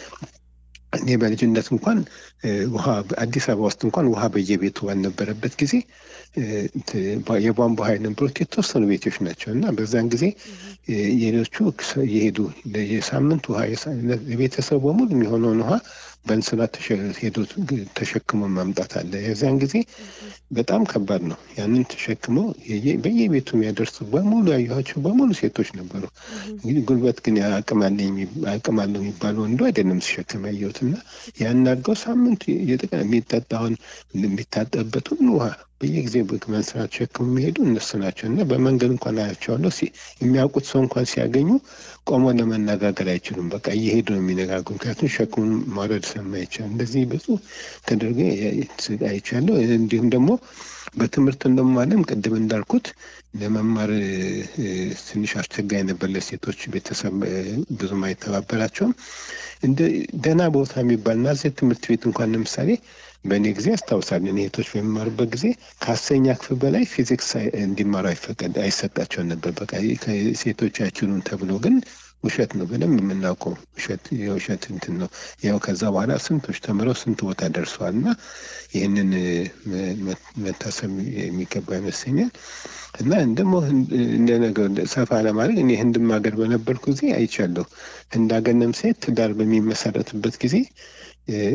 Speaker 4: እኔ በልጅነት እንኳን እ፣ ውሃ አዲስ አበባ ውስጥ እንኳን ውሃ በየቤቱ ባልነበረበት ጊዜ እ፣ ት- ባ- የቧንቧ ውሃ የነበሩት የተወሰኑ ቤቶች ናቸው እና በዛን ጊዜ እ፣ የሌሎቹ ክስ- የሄዱ የሳምንት ውሃ የሳ- ለቤተሰቡ በሙሉ የሚሆነውን ውሃ በእንስላ ተሸ- ሄዶ ተሸክሞ ማምጣት አለ። የዚያን ጊዜ በጣም ከባድ ነው። ያንን ተሸክመው የየ- በየቤቱ የሚያደርሱ በሙሉ ያየኋቸው በሙሉ ሴቶች ነበሩ። እንግዲህ ጉልበት ግን አቅም አለኝ የሚ- አቅም አለው የሚባል ወንዱ አይደለም ሲሸከም ያየሁት እና ያን አድርገው ሳምንት የጠቀ- የሚጠጣውን የሚታጠብበት ሁሉ ውሃ በየጊዜው በመንስራት ተሸክሞ የሚሄዱ እነሱ ናቸው እና በመንገድ እንኳን አያቸዋለሁ። ሲ- የሚያውቁት ሰው እንኳን ሲያገኙ ቆሞ ለመነጋገር አይችሉም። በቃ እየሄዱ ነው የሚነጋገሩ፣ ምክንያቱም ሸክሙን ማውረድ ስለማይቻል እንደዚህ ብዙ ተደርጎ አይቻለሁ። እንዲሁም ደግሞ በትምህርት እንደሞ ዓለም ቅድም እንዳልኩት ለመማር እ፣ እ፣ ትንሽ አስቸጋሪ ነበር ለሴቶች ቤተሰብ እ፣ ብዙም አይተባበራቸውም። እንደ ደህና ቦታ የሚባል ናዝሬት ትምህርት ቤት እንኳን ለምሳሌ በእኔ ጊዜ አስታውሳለን እህቶች በሚማሩበት ጊዜ ከአስረኛ ክፍል በላይ ፊዚክስ አይ- እንዲማሩ አይፈቀድ አይሰጣቸውን ነበር። በቃ ሴቶች አይችሉም ተብሎ ግን ውሸት ነው። በደንብ የምናውቀው ውሸት የውሸት እንትን ነው። ያው ከዛ በኋላ ስንቶች ተምረው ስንት ቦታ ደርሰዋል እና ይህንን እ፣ መ- መ- መታሰብ የሚገባ ይመስለኛል። እና ደግሞ ህንድ- እንደ ነገር ሰፋ ለማድረግ እኔ ህንድም ሀገር በነበርኩ ጊዜ አይቻለሁ። ህንድ ሀገር ለምሳሌ ትዳር በሚመሰረትበት ጊዜ እ፣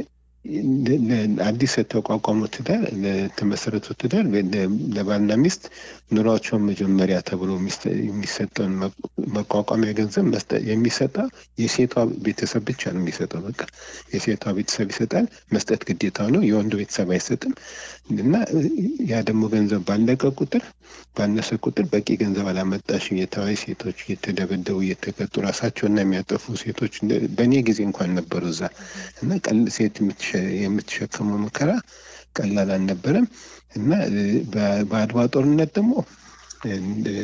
Speaker 4: ለ- ለ- አዲስ የተቋቋመው ትዳር ለተመሰረቱ ትዳር ለ- ለባልና ሚስት ኑሯቸውን መጀመሪያ ተብሎ የሚሰ- የሚሰጠውን መ- መቋቋሚያ ገንዘብ መስጠ- የሚሰጠው የሴቷ ቤተሰብ ብቻ ነው የሚሰጠው። በቃ የሴቷ ቤተሰብ ይሰጣል። መስጠት ግዴታው ነው። የወንዱ ቤተሰብ አይሰጥም። እና ያ ደግሞ ገንዘብ ባለቀ ቁጥር ባነሰ ቁጥር በቂ ገንዘብ አላመጣሽ እየተባለ ሴቶች እየተደበደቡ እየተቀጡ ራሳቸውና የሚያጠፉ ሴቶች እንደ- በእኔ ጊዜ እንኳን ነበሩ እዛ እና ቀል- ሴት የምትሸ- የምትሸከመው መከራ ቀላል አልነበረም እና እ፣ በ- በአድዋ ጦርነት ደግሞ እ፣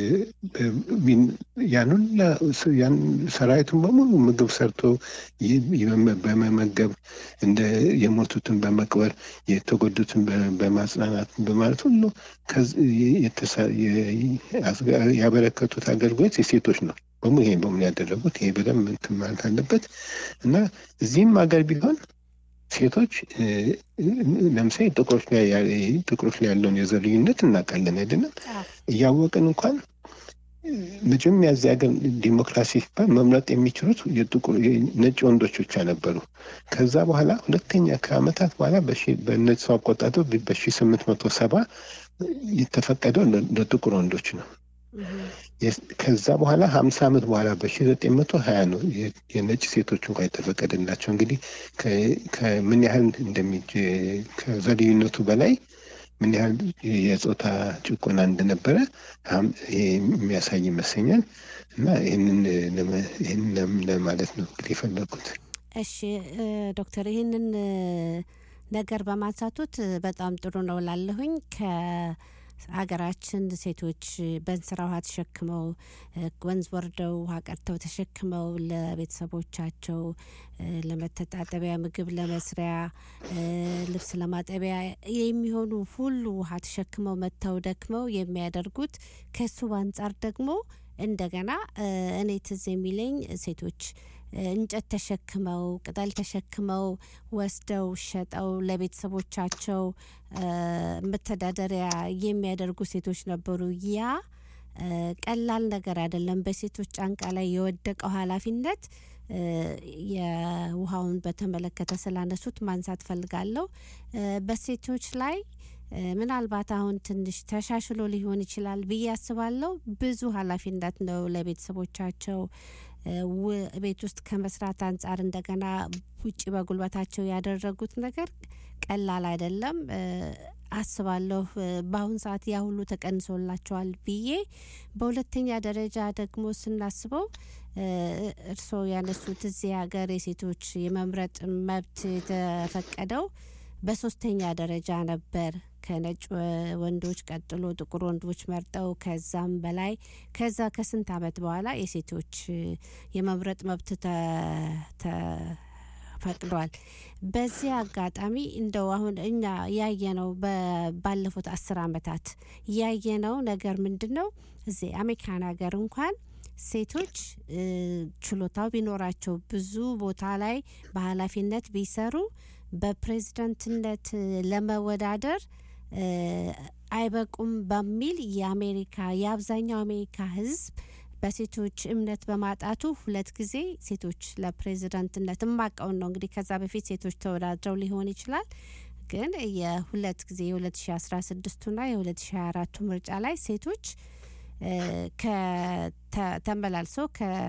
Speaker 4: ቢን- ያን ሁላ ስ- ያን ሰራዊቱን በሙሉ ምግብ ሰርቶ ይ- ይመ- በመመገብ እንደ የሞቱትን በመቅበር የተጎዱትን በ- በማጽናናት በማለት ሁሉ ከዚ- የተሳ- የ- አስጋ- ያበረከቱት አገልግሎት የሴቶች ነው። በሙሉ ይሄ በሙሉ ያደረጉት ይሄ በደንብ እንትን ማለት አለበት እና እዚህም ሀገር ቢሆን ሴቶች እ፣ ለምሳሌ ጥቁሮች ላይ ያ- ጥቁሮች ላይ ያለውን የዘር ልዩነት እናውቃለን አይደለም?
Speaker 3: አዎ።
Speaker 4: እያወቅን እንኳን እ፣ መጀመሪያ እዚህ ሀገር ዲሞክራሲ ሲባል መምረጥ የሚችሉት የጥቁር ነጭ ወንዶች ብቻ ነበሩ። ከዛ በኋላ ሁለተኛ ከአመታት በኋላ በሺ- በነሱ አቆጣጠር በሺ ስምንት መቶ ሰባ የተፈቀደው ለ- ለጥቁር ወንዶች ነው።
Speaker 3: እህ፣
Speaker 4: የስ- ከዛ በኋላ ሀምሳ ዓመት በኋላ በሺ ዘጠኝ መቶ ሀያ ነው የ- የነጭ ሴቶች እንኳ የተፈቀደላቸው። እንግዲህ ከ- ከምን ያህል እንደሚጅ ከዘር ልዩነቱ በላይ ምን ያህል የጾታ ጭቆና እንደነበረ ሀም- ይሄ የሚያሳይ ይመስለኛል። እና ይህንን ለመ- ይህንን ለም- ለማለት ነው እንግዲህ የፈለግኩት።
Speaker 3: እሺ እ፣ ዶክተር ይህንን እ፣ ነገር በማንሳቱት እ፣ በጣም ጥሩ ነው ላለሁኝ ከሀገራችን ሴቶች በእንስራ ውሃ ተሸክመው እ፣ ወንዝ ወርደው ውሃ ቀድተው ተሸክመው ለቤተሰቦቻቸው እ፣ ለመተጣጠቢያ፣ ምግብ ለመስሪያ፣ እ፣ ልብስ ለማጠቢያ የሚሆኑ ሁሉ ውሃ ተሸክመው መጥተው ደክመው የሚያደርጉት ከሱ አንጻር ደግሞ እንደገና እ፣ እኔ ትዝ የሚለኝ ሴቶች እ፣ እንጨት ተሸክመው ቅጠል ተሸክመው ወስደው ሸጠው ለቤተሰቦቻቸው እ፣ መተዳደሪያ የሚያደርጉ ሴቶች ነበሩ። ያ እ፣ ቀላል ነገር አይደለም። በሴቶች ጫንቃ ላይ የወደቀው ኃላፊነት እ፣ የውሃውን በተመለከተ ስላነሱት ማንሳት ፈልጋለሁ። እ፣ በሴቶች ላይ እ፣ ምናልባት አሁን ትንሽ ተሻሽሎ ሊሆን ይችላል ብዬ አስባለሁ። ብዙ ኃላፊነት ነው ለቤተሰቦቻቸው እ፣ ው- ቤት ውስጥ ከመስራት አንጻር እንደገና ውጭ በጉልበታቸው ያደረጉት ነገር ቀላል አይደለም እ፣ አስባለሁ። እ፣ በአሁን ሰዓት ያ ሁሉ ተቀንሶላቸዋል ብዬ በሁለተኛ ደረጃ ደግሞ ስናስበው እ፣ እርስዎ ያነሱት እዚህ ሀገር የሴቶች የመምረጥ መብት የተፈቀደው በሶስተኛ ደረጃ ነበር። ከነጭ ወ- ወንዶች ቀጥሎ ጥቁር ወንዶች መርጠው ከዛም በላይ ከዛ ከስንት ዓመት በኋላ የሴቶች እ፣ የመምረጥ መብት ተ- ተፈቅዷል። በዚህ አጋጣሚ እንደው አሁን እኛ ያየነው በ- ባለፉት አስር ዓመታት ያየነው ነገር ምንድን ነው? እዚህ አሜሪካን ሀገር እንኳን ሴቶች እ፣ ችሎታው ቢኖራቸው ብዙ ቦታ ላይ በኃላፊነት ቢሰሩ በፕሬዝደንትነት እ፣ ለመወዳደር እ፣ አይበቁም በሚል የአሜሪካ የአብዛኛው አሜሪካ ሕዝብ በሴቶች እምነት በማጣቱ ሁለት ጊዜ ሴቶች ለፕሬዝዳንትነት የማቀውን ነው እንግዲህ ከዛ በፊት ሴቶች ተወዳድረው ሊሆን ይችላል ግን የሁለት ጊዜ የ2016ና የ2024ቱ ምርጫ ላይ ሴቶች እ፣ ከተ- ተመላልሰው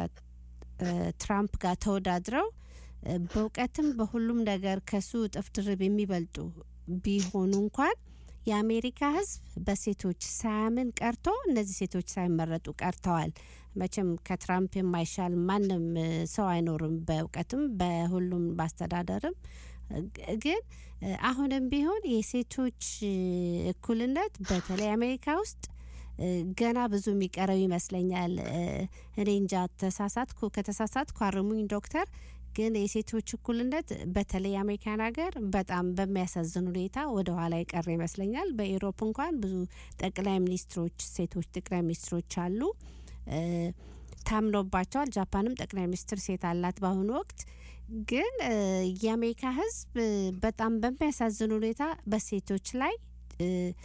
Speaker 3: ከትራምፕ ጋር ተወዳድረው እ፣ በእውቀትም በሁሉም ነገር ከሱ እጥፍ ድርብ የሚበልጡ ቢሆኑ እንኳን የአሜሪካ ሕዝብ በሴቶች ሳያምን ቀርቶ እነዚህ ሴቶች ሳይመረጡ ቀርተዋል። መቼም ከትራምፕ የማይሻል ማንም እ፣ ሰው አይኖርም፣ በእውቀትም በሁሉም በአስተዳደርም ግ- ግን እ፣ አሁንም ቢሆን የሴቶች እ፣ እኩልነት በተለይ አሜሪካ ውስጥ እ፣ ገና ብዙ የሚቀረው ይመስለኛል። እ፣ እኔ እንጃ ተሳሳትኩ፣ ከተሳሳትኩ አርሙኝ ዶክተር። ግን የሴቶች እኩልነት በተለይ አሜሪካን ሀገር በጣም በሚያሳዝን ሁኔታ ወደ ኋላ የቀረ ይመስለኛል። በኢሮፕ እንኳን ብዙ ጠቅላይ ሚኒስትሮች ሴቶች ጠቅላይ ሚኒስትሮች አሉ እ፣ ታምኖባቸዋል። ጃፓንም ጠቅላይ ሚኒስትር ሴት አላት በአሁኑ ወቅት። ግን እ፣ የአሜሪካ ሕዝብ እ፣ በጣም በሚያሳዝን ሁኔታ በሴቶች ላይ እ፣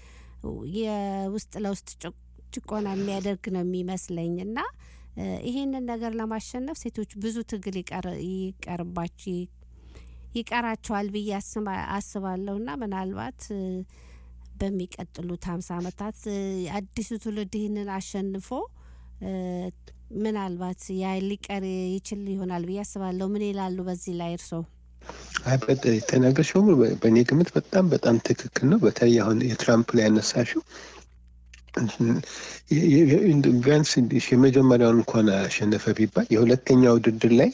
Speaker 3: የውስጥ ለውስጥ ጭ- ጭቆና የሚያደርግ ነው የሚመስለኝ እና እ፣ ይሄንን ነገር ለማሸነፍ ሴቶች ብዙ ትግል ይቀር- ይቀርባች ይቀራቸዋል ብዬ አስባ- አስባለሁ እና ምናልባት እ፣ በሚቀጥሉት ሀምሳ ዓመታት እ፣ አዲሱ ትውልድ ይህንን አሸንፎ እ፣ ምናልባት ያ ሊቀር ይችል ይሆናል ብዬ አስባለሁ። ምን ይላሉ በዚህ ላይ እርስዎ?
Speaker 4: አይ በጥ- የተናገርሽው በሙሉ በ- በእኔ ግምት በጣም በጣም ትክክል ነው። በተለይ አሁን የትራምፕ ላይ ያነሳሽው የ- የ- የ- ቢያንስ የመጀመሪያውን እንኳን አሸነፈ ቢባል የሁለተኛ ውድድር ላይ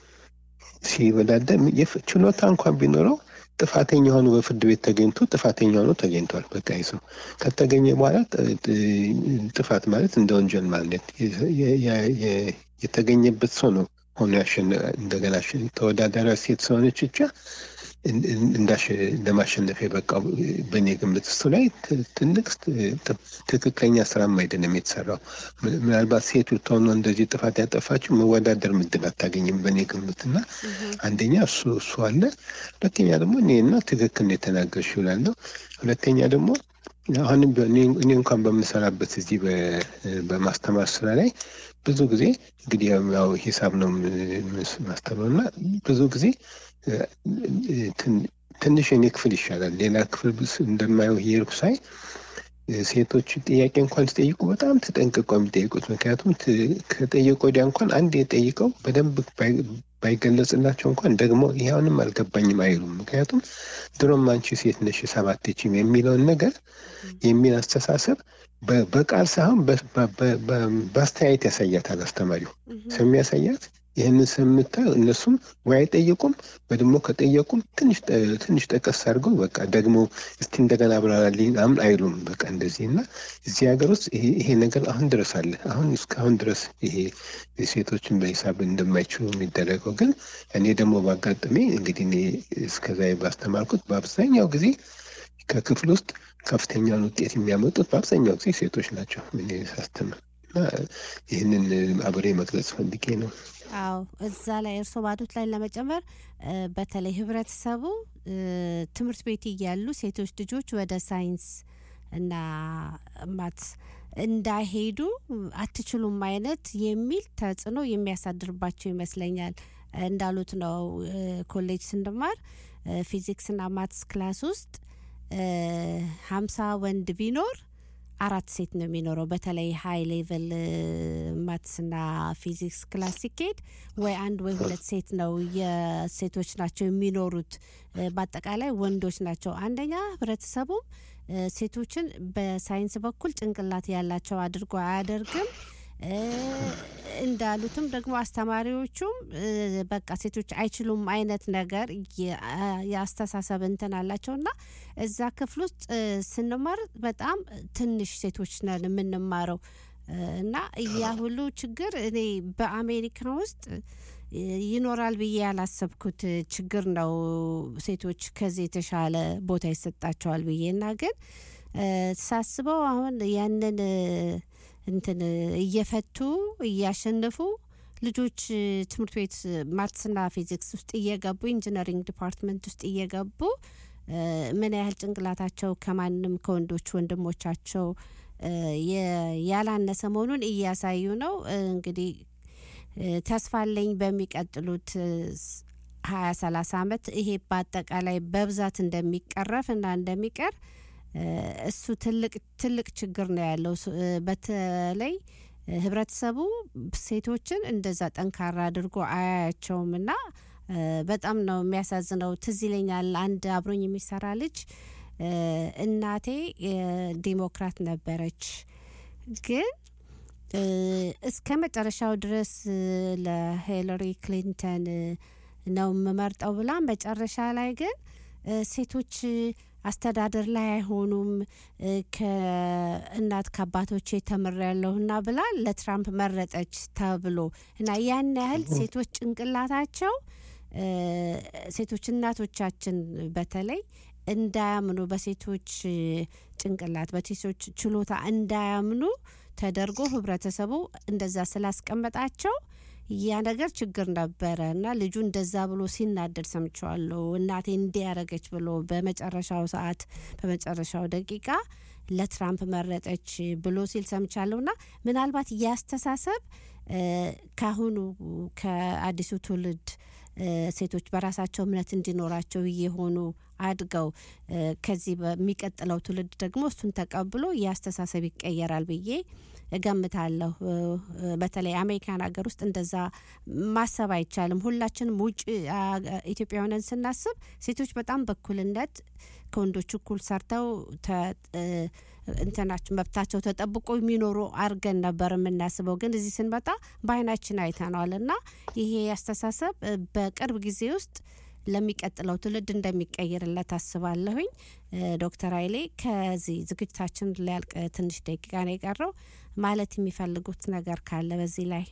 Speaker 4: ሲወዳደር የፍ- ችሎታ እንኳን ቢኖረው ጥፋተኛ ሆኖ በፍርድ ቤት ተገኝቶ ጥፋተኛ ሆኖ ተገኝቷል። በቃ ይህ ሰው ከተገኘ በኋላ ጥ- ጥ- ጥፋት ማለት እንደ ወንጀል ማለት የ- የ- የ- የ- የተገኘበት ሰው ነው ሆኖ ያሸነ- እንደገና አሸ- ተወዳዳሪ ሴት ስለሆነች ብቻ እን- እን- እንዳሸ- ለማሸነፍ የበቃው በእኔ ግምት እሱ ላይ ት- ትልቅ ት- ትክክለኛ ስራም አይደለም የተሰራው። ምን- ምናልባት ሴት ብትሆን እንደዚህ ጥፋት ያጠፋችው መወዳደር ምድል አታገኝም በእኔ ግምት እና አንደኛ እሱ እሱ አለ። ሁለተኛ ደግሞ እኔና ትክክል ነው የተናገርሽው እላለሁ። ሁለተኛ ደግሞ አሁንም ቢሆን እኔ እኔ እንኳን በምሰራበት እዚህ በ- በማስተማር ስራ ላይ ብዙ ጊዜ እንግዲህ ያው ሂሳብ ነው የም- ማስተምረው እና ብዙ ጊዜ እ፣ እ፣ ትን- ትንሽ የኔ ክፍል ይሻላል። ሌላ ክፍል ብስ- እንደማየው እየሄድኩ ሳይ እ፣ ሴቶች ጥያቄ እንኳን ሲጠይቁ በጣም ተጠንቅቀው የሚጠይቁት ምክንያቱም ት- ከጠየቁ ወዲያ እንኳን አንድ የጠይቀው በደንብ ባይ- ባይገለጽላቸው እንኳን ደግሞ ይህ አሁንም አልገባኝም አይሉም። ምክንያቱም ድሮም አንቺ ሴት ነሽ ሰባት ችም የሚለውን ነገር የሚል አስተሳሰብ በ- በቃል ሳይሆን በ- በ- በ- በ- በአስተያየት ያሳያታል አስተማሪው ስለሚያሳያት ይህንን ስለምታየው እነሱም ወይ አይጠይቁም ወይ ደግሞ ከጠየቁም ትንሽ ጠ- ትንሽ ጠቀስ አድርገው በቃ ደግሞ እስቲ እንደገና አብራራልኝ ምናምን አይሉም። በቃ እንደዚህ እና እዚህ ሀገር ውስጥ ይሄ ይሄ ነገር አሁን ድረስ አለ። አሁን እስካሁን ድረስ ይሄ ሴቶችን በሂሳብ እንደማይችሉ የሚደረገው ግን እኔ ደግሞ ባጋጠሜ እንግዲህ እኔ እስከዛ ባስተማርኩት በአብዛኛው ጊዜ ከክፍል ውስጥ ከፍተኛውን ውጤት የሚያመጡት በአብዛኛው ጊዜ ሴቶች ናቸው እኔ ሳስተምር እና ይህንን አብሬ መግለጽ ፈልጌ ነው።
Speaker 3: አዎ እዛ ላይ እርስዎ ባሉት ላይ ለመጨመር እ፣ በተለይ ህብረተሰቡ እ፣ ትምህርት ቤት እያሉ ሴቶች ልጆች ወደ ሳይንስ እና ማትስ እንዳይሄዱ አትችሉም አይነት የሚል ተጽዕኖ የሚያሳድርባቸው ይመስለኛል። እንዳሉት ነው እ፣ ኮሌጅ ስንማር እ፣ ፊዚክስና ማትስ ክላስ ውስጥ እ፣ ሀምሳ ወንድ ቢኖር አራት ሴት ነው የሚኖረው። በተለይ ሀይ ሌቭል ማትስና ፊዚክስ ክላስ ሲካሄድ ወይ አንድ ወይ ሁለት ሴት ነው የሴቶች ናቸው የሚኖሩት። እ፣ በአጠቃላይ ወንዶች ናቸው። አንደኛ ህብረተሰቡም እ፣ ሴቶችን በሳይንስ በኩል ጭንቅላት ያላቸው አድርጎ አያደርግም። እ፣ እንዳሉትም ደግሞ አስተማሪዎቹም እ፣ በቃ ሴቶች አይችሉም አይነት ነገር የ- አ- የአስተሳሰብ እንትን አላቸው እና እዛ ክፍል ውስጥ እ፣ ስንማር በጣም ትንሽ ሴቶች ነን የምንማረው እ፣ እና ያ ሁሉ ችግር እኔ በአሜሪካ ውስጥ እ፣ ይኖራል ብዬ ያላሰብኩት ችግር ነው። ሴቶች ከዚህ የተሻለ ቦታ ይሰጣቸዋል ብዬ እና ግን እ፣ ሳስበው አሁን ያንን እ፣ እንትን እየፈቱ እያሸነፉ ልጆች እ፣ ትምህርት ቤት ማትስና ፊዚክስ ውስጥ እየገቡ ኢንጂነሪንግ ዲፓርትመንት ውስጥ እየገቡ እ፣ ምን ያህል ጭንቅላታቸው ከማንም ከወንዶች ወንድሞቻቸው እ፣ የ- ያላነሰ መሆኑን እያሳዩ ነው። እ፣ እንግዲህ እ፣ ተስፋ አለኝ በሚቀጥሉት እ፣ ስ- ሀያ ሰላሳ አመት ይሄ በአጠቃላይ በብዛት እንደሚቀረፍ እና እንደሚቀር እ፣ እሱ ትልቅ ትልቅ ችግር ነው ያለው። ስ- እ፣ በተለይ እ፣ ህብረተሰቡ ሴቶችን እንደዛ ጠንካራ አድርጎ አያያቸውም እና እ፣ በጣም ነው የሚያሳዝነው። ትዝ ይለኛል አንድ አብሮኝ የሚሰራ ልጅ እ፣ እናቴ እ፣ ዲሞክራት ነበረች ግን እ፣ እስከ መጨረሻው ድረስ እ፣ ለሂለሪ ክሊንተን እ፣ ነው የምመርጠው ብላ መጨረሻ ላይ ግን እ፣ ሴቶች አስተዳደር ላይ አይሆኑም እ፣ ከእናት ከአባቶቼ ተምሬያለሁና ብላ ለትራምፕ መረጠች ተብሎ እና ያን ያህል ሴቶች ጭንቅላታቸው እ፣ ሴቶች እናቶቻችን በተለይ እንዳያምኑ በሴቶች እ፣ ጭንቅላት በሴቶች ችሎታ እንዳያምኑ ተደርጎ ህብረተሰቡ እንደዛ ስላስቀመጣቸው ያ ነገር ችግር ነበረ እና ልጁ እንደዛ ብሎ ሲናደድ ሰምቸዋለሁ። እናቴ እንዲያረገች ብሎ በመጨረሻው ሰዓት በመጨረሻው ደቂቃ ለትራምፕ መረጠች ብሎ ሲል ሰምቻለሁ። እና ምናልባት ያስተሳሰብ ካሁኑ ከአዲሱ ትውልድ እ፣ ሴቶች በራሳቸው እምነት እንዲኖራቸው እየሆኑ አድገው እ፣ ከዚህ በሚቀጥለው ትውልድ ደግሞ እሱን ተቀብሎ የአስተሳሰብ ይቀየራል ብዬ እገምታለሁ። እ፣ እ፣ በተለይ አሜሪካን ሀገር ውስጥ እንደዛ ማሰብ አይቻልም። ሁላችንም ውጭ አ- ኢትዮጵያውያንን ስናስብ ሴቶች በጣም በእኩልነት ከወንዶች እኩል ሰርተው ተ- እ፣ እንትናቸው መብታቸው ተጠብቆ የሚኖሩ አድርገን ነበር የምናስበው። ግን እዚህ ስንመጣ በአይናችን አይተነዋል እና ይሄ አስተሳሰብ እ፣ በቅርብ ጊዜ ውስጥ ለሚቀጥለው ትውልድ እንደሚቀይርለት አስባለሁኝ። እ፣ ዶክተር ኃይሌ ከዚህ ዝግጅታችን ሊያልቅ ትንሽ ደቂቃ ነው የቀረው። ማለት የሚፈልጉት ነገር ካለ በዚህ ላይ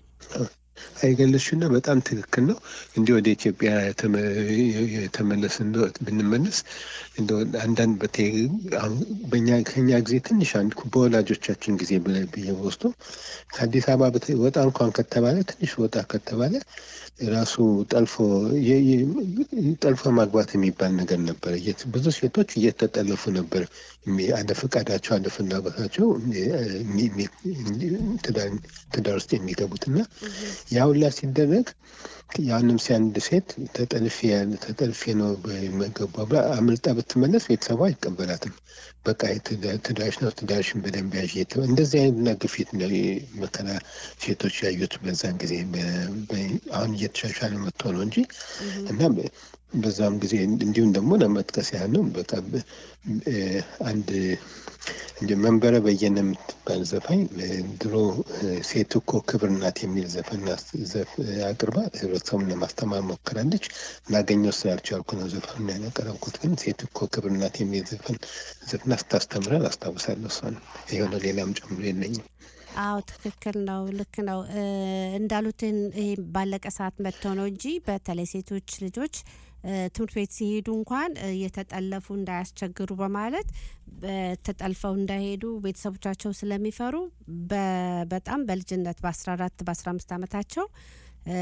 Speaker 4: አይገለሽና በጣም ትክክል ነው። እንዲህ ወደ ኢትዮጵያ የተመ- የተመለስ እንደ ብንመለስ እንደ አንዳንድ በቴ አሁን በእኛ ከኛ ጊዜ ትንሽ አንድ በወላጆቻችን ጊዜ ብለ- ብዬ ወስዶ ከአዲስ አበባ በተ- ወጣ እንኳን ከተባለ ትንሽ ወጣ ከተባለ ራሱ ጠልፎ የ- የ- ጠልፎ ማግባት የሚባል ነገር ነበር። እየት- ብዙ ሴቶች እየተጠለፉ ነበር የሚ- አለ ፈቃዳቸው አለ ፍላጎታቸው የሚ- የሚ- ትዳር- ትዳር ውስጥ የሚገቡት እና ያ ሁላ ሲደረግ ያንም ሲያንድ ሴት ተጠልፌ ያለ ተጠልፌ ነው በመገባ ብላ አምልጣ ብትመለስ ቤተሰቧ አይቀበላትም። በቃ የትዳ- ትዳርሽ ነው ትዳርሽን በደንብ ያዥ እየተባለ እንደዚህ አይነትና ግፊት ነው መከራ ሴቶች ያዩት በዛን ጊዜ። በ- በ- አሁን እየተሻሻለ መጥቶ ነው እንጂ እና በ- በዛም ጊዜ እንዲሁም ደግሞ ለመጥቀስ ያህል ነው በቃ በ- እ፣ አንድ እንደ መንበረ በየነ የምትባል ዘፋኝ እ፣ ድሮ እ፣ ሴት እኮ ክብር ናት የሚል ዘፈን አስ- ዘፍ- አቅርባ ህብረተሰቡን ለማስተማር ሞክራለች። ላገኘው ስላልቻልኩ ነው ዘፈኑን ያቀረብኩት። ግን ሴት እኮ ክብር ናት የሚል ዘፈን ዘፍና ስታስተምረን አስታውሳለሁ። እሷን የሆነ ሌላም ጨምሮ የለኝም።
Speaker 3: አዎ ትክክል ነው፣ ልክ ነው እ፣ እንዳሉትን ይሄ ባለቀ ሰዓት መጥተው ነው እንጂ በተለይ ሴቶች ልጆች እ፣ ትምህርት ቤት ሲሄዱ እንኳን እ፣ እየተጠለፉ እንዳያስቸግሩ በማለት በ- ተጠልፈው እንዳይሄዱ ቤተሰቦቻቸው ስለሚፈሩ በ- በጣም በልጅነት በ14 በ15 ዓመታቸው እ፣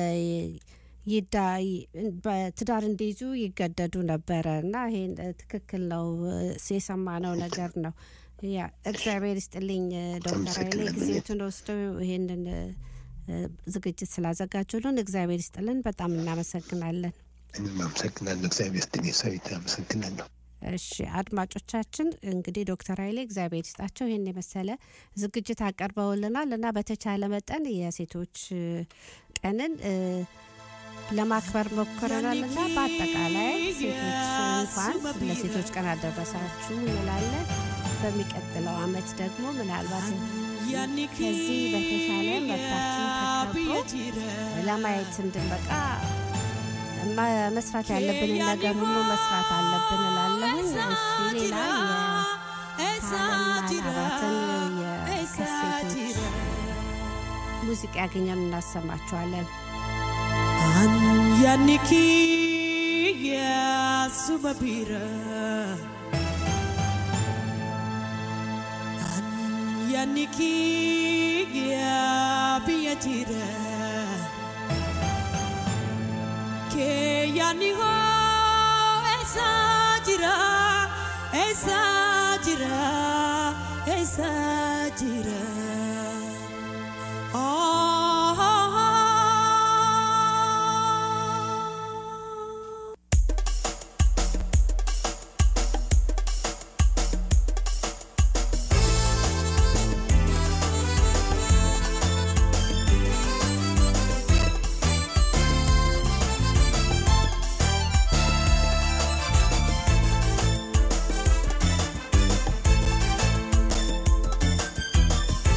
Speaker 3: ይዳ ይ- በትዳር እንዲይዙ ይገደዱ ነበረ እና ይሄን እ፣ ትክክል ነው እ፣ የሰማነው ነገር ነው። ያ እግዚአብሔር ይስጥልኝ እ፣ ዶክተር ኃይሌ
Speaker 4: አመሰግናለሁ።
Speaker 3: ጊዜዎትን ወስደው ይሄንን እ፣ እ፣ ዝግጅት ስላዘጋጁልን እግዚአብሔር ይስጥልን። በጣም እናመሰግናለን።
Speaker 4: እኔም አመሰግናለሁ። እግዚአብሔር ይስጥልኝ። ሰዊት አመሰግናለሁ።
Speaker 3: እሺ አድማጮቻችን እንግዲህ ዶክተር ኃይሌ እግዚአብሔር ይስጣቸው ይህን የመሰለ ዝግጅት አቀርበውልናል እና በተቻለ መጠን የሴቶች እ፣ ቀንን እ፣ ለማክበር ሞክረናል እና በአጠቃላይ ሴቶች እንኳን ለሴቶች ቀን አደረሳችሁ እንላለን። በሚቀጥለው አመት ደግሞ ምናልባት ከዚህ በተሻለ መብታችን ተከብሮ ለማየት እንድንበቃ ማ- መስራት ያለብንን ነገር ሁሉ መስራት አለብን እላለሁኝ። እሺ ሌላ የታለም ማናባትን የከሴቶች ሙዚቃ ያገኘን እናሰማችኋለን።
Speaker 9: Anyaniki ya subabira Anyaniki ya biyatira Ke yani ho esa jira esa jira esa jira Ah
Speaker 7: Anyaniki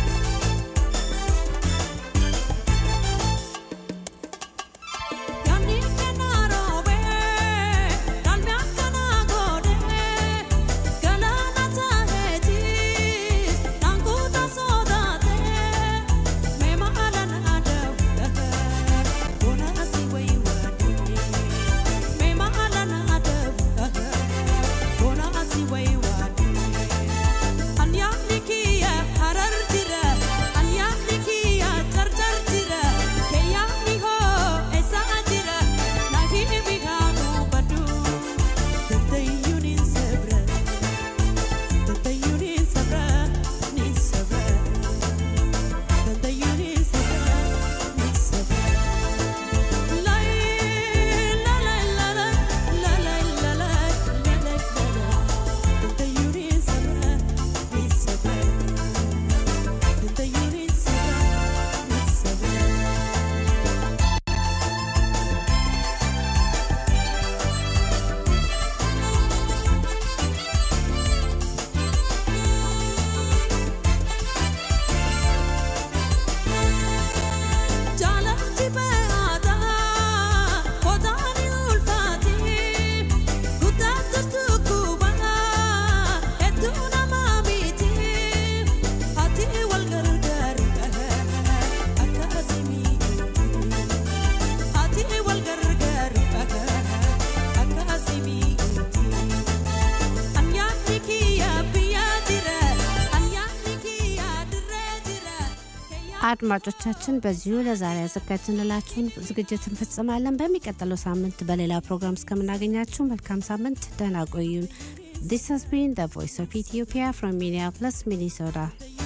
Speaker 3: አድማጮቻችን በዚሁ ለዛሬ ያዘጋጅንላችሁን ዝግጅት እንፈጽማለን። በሚቀጥለው ሳምንት በሌላ ፕሮግራም እስከምናገኛችሁ መልካም ሳምንት፣ ደህና ቆዩን። This has been the voice of Ethiopia from Minneapolis, Minnesota.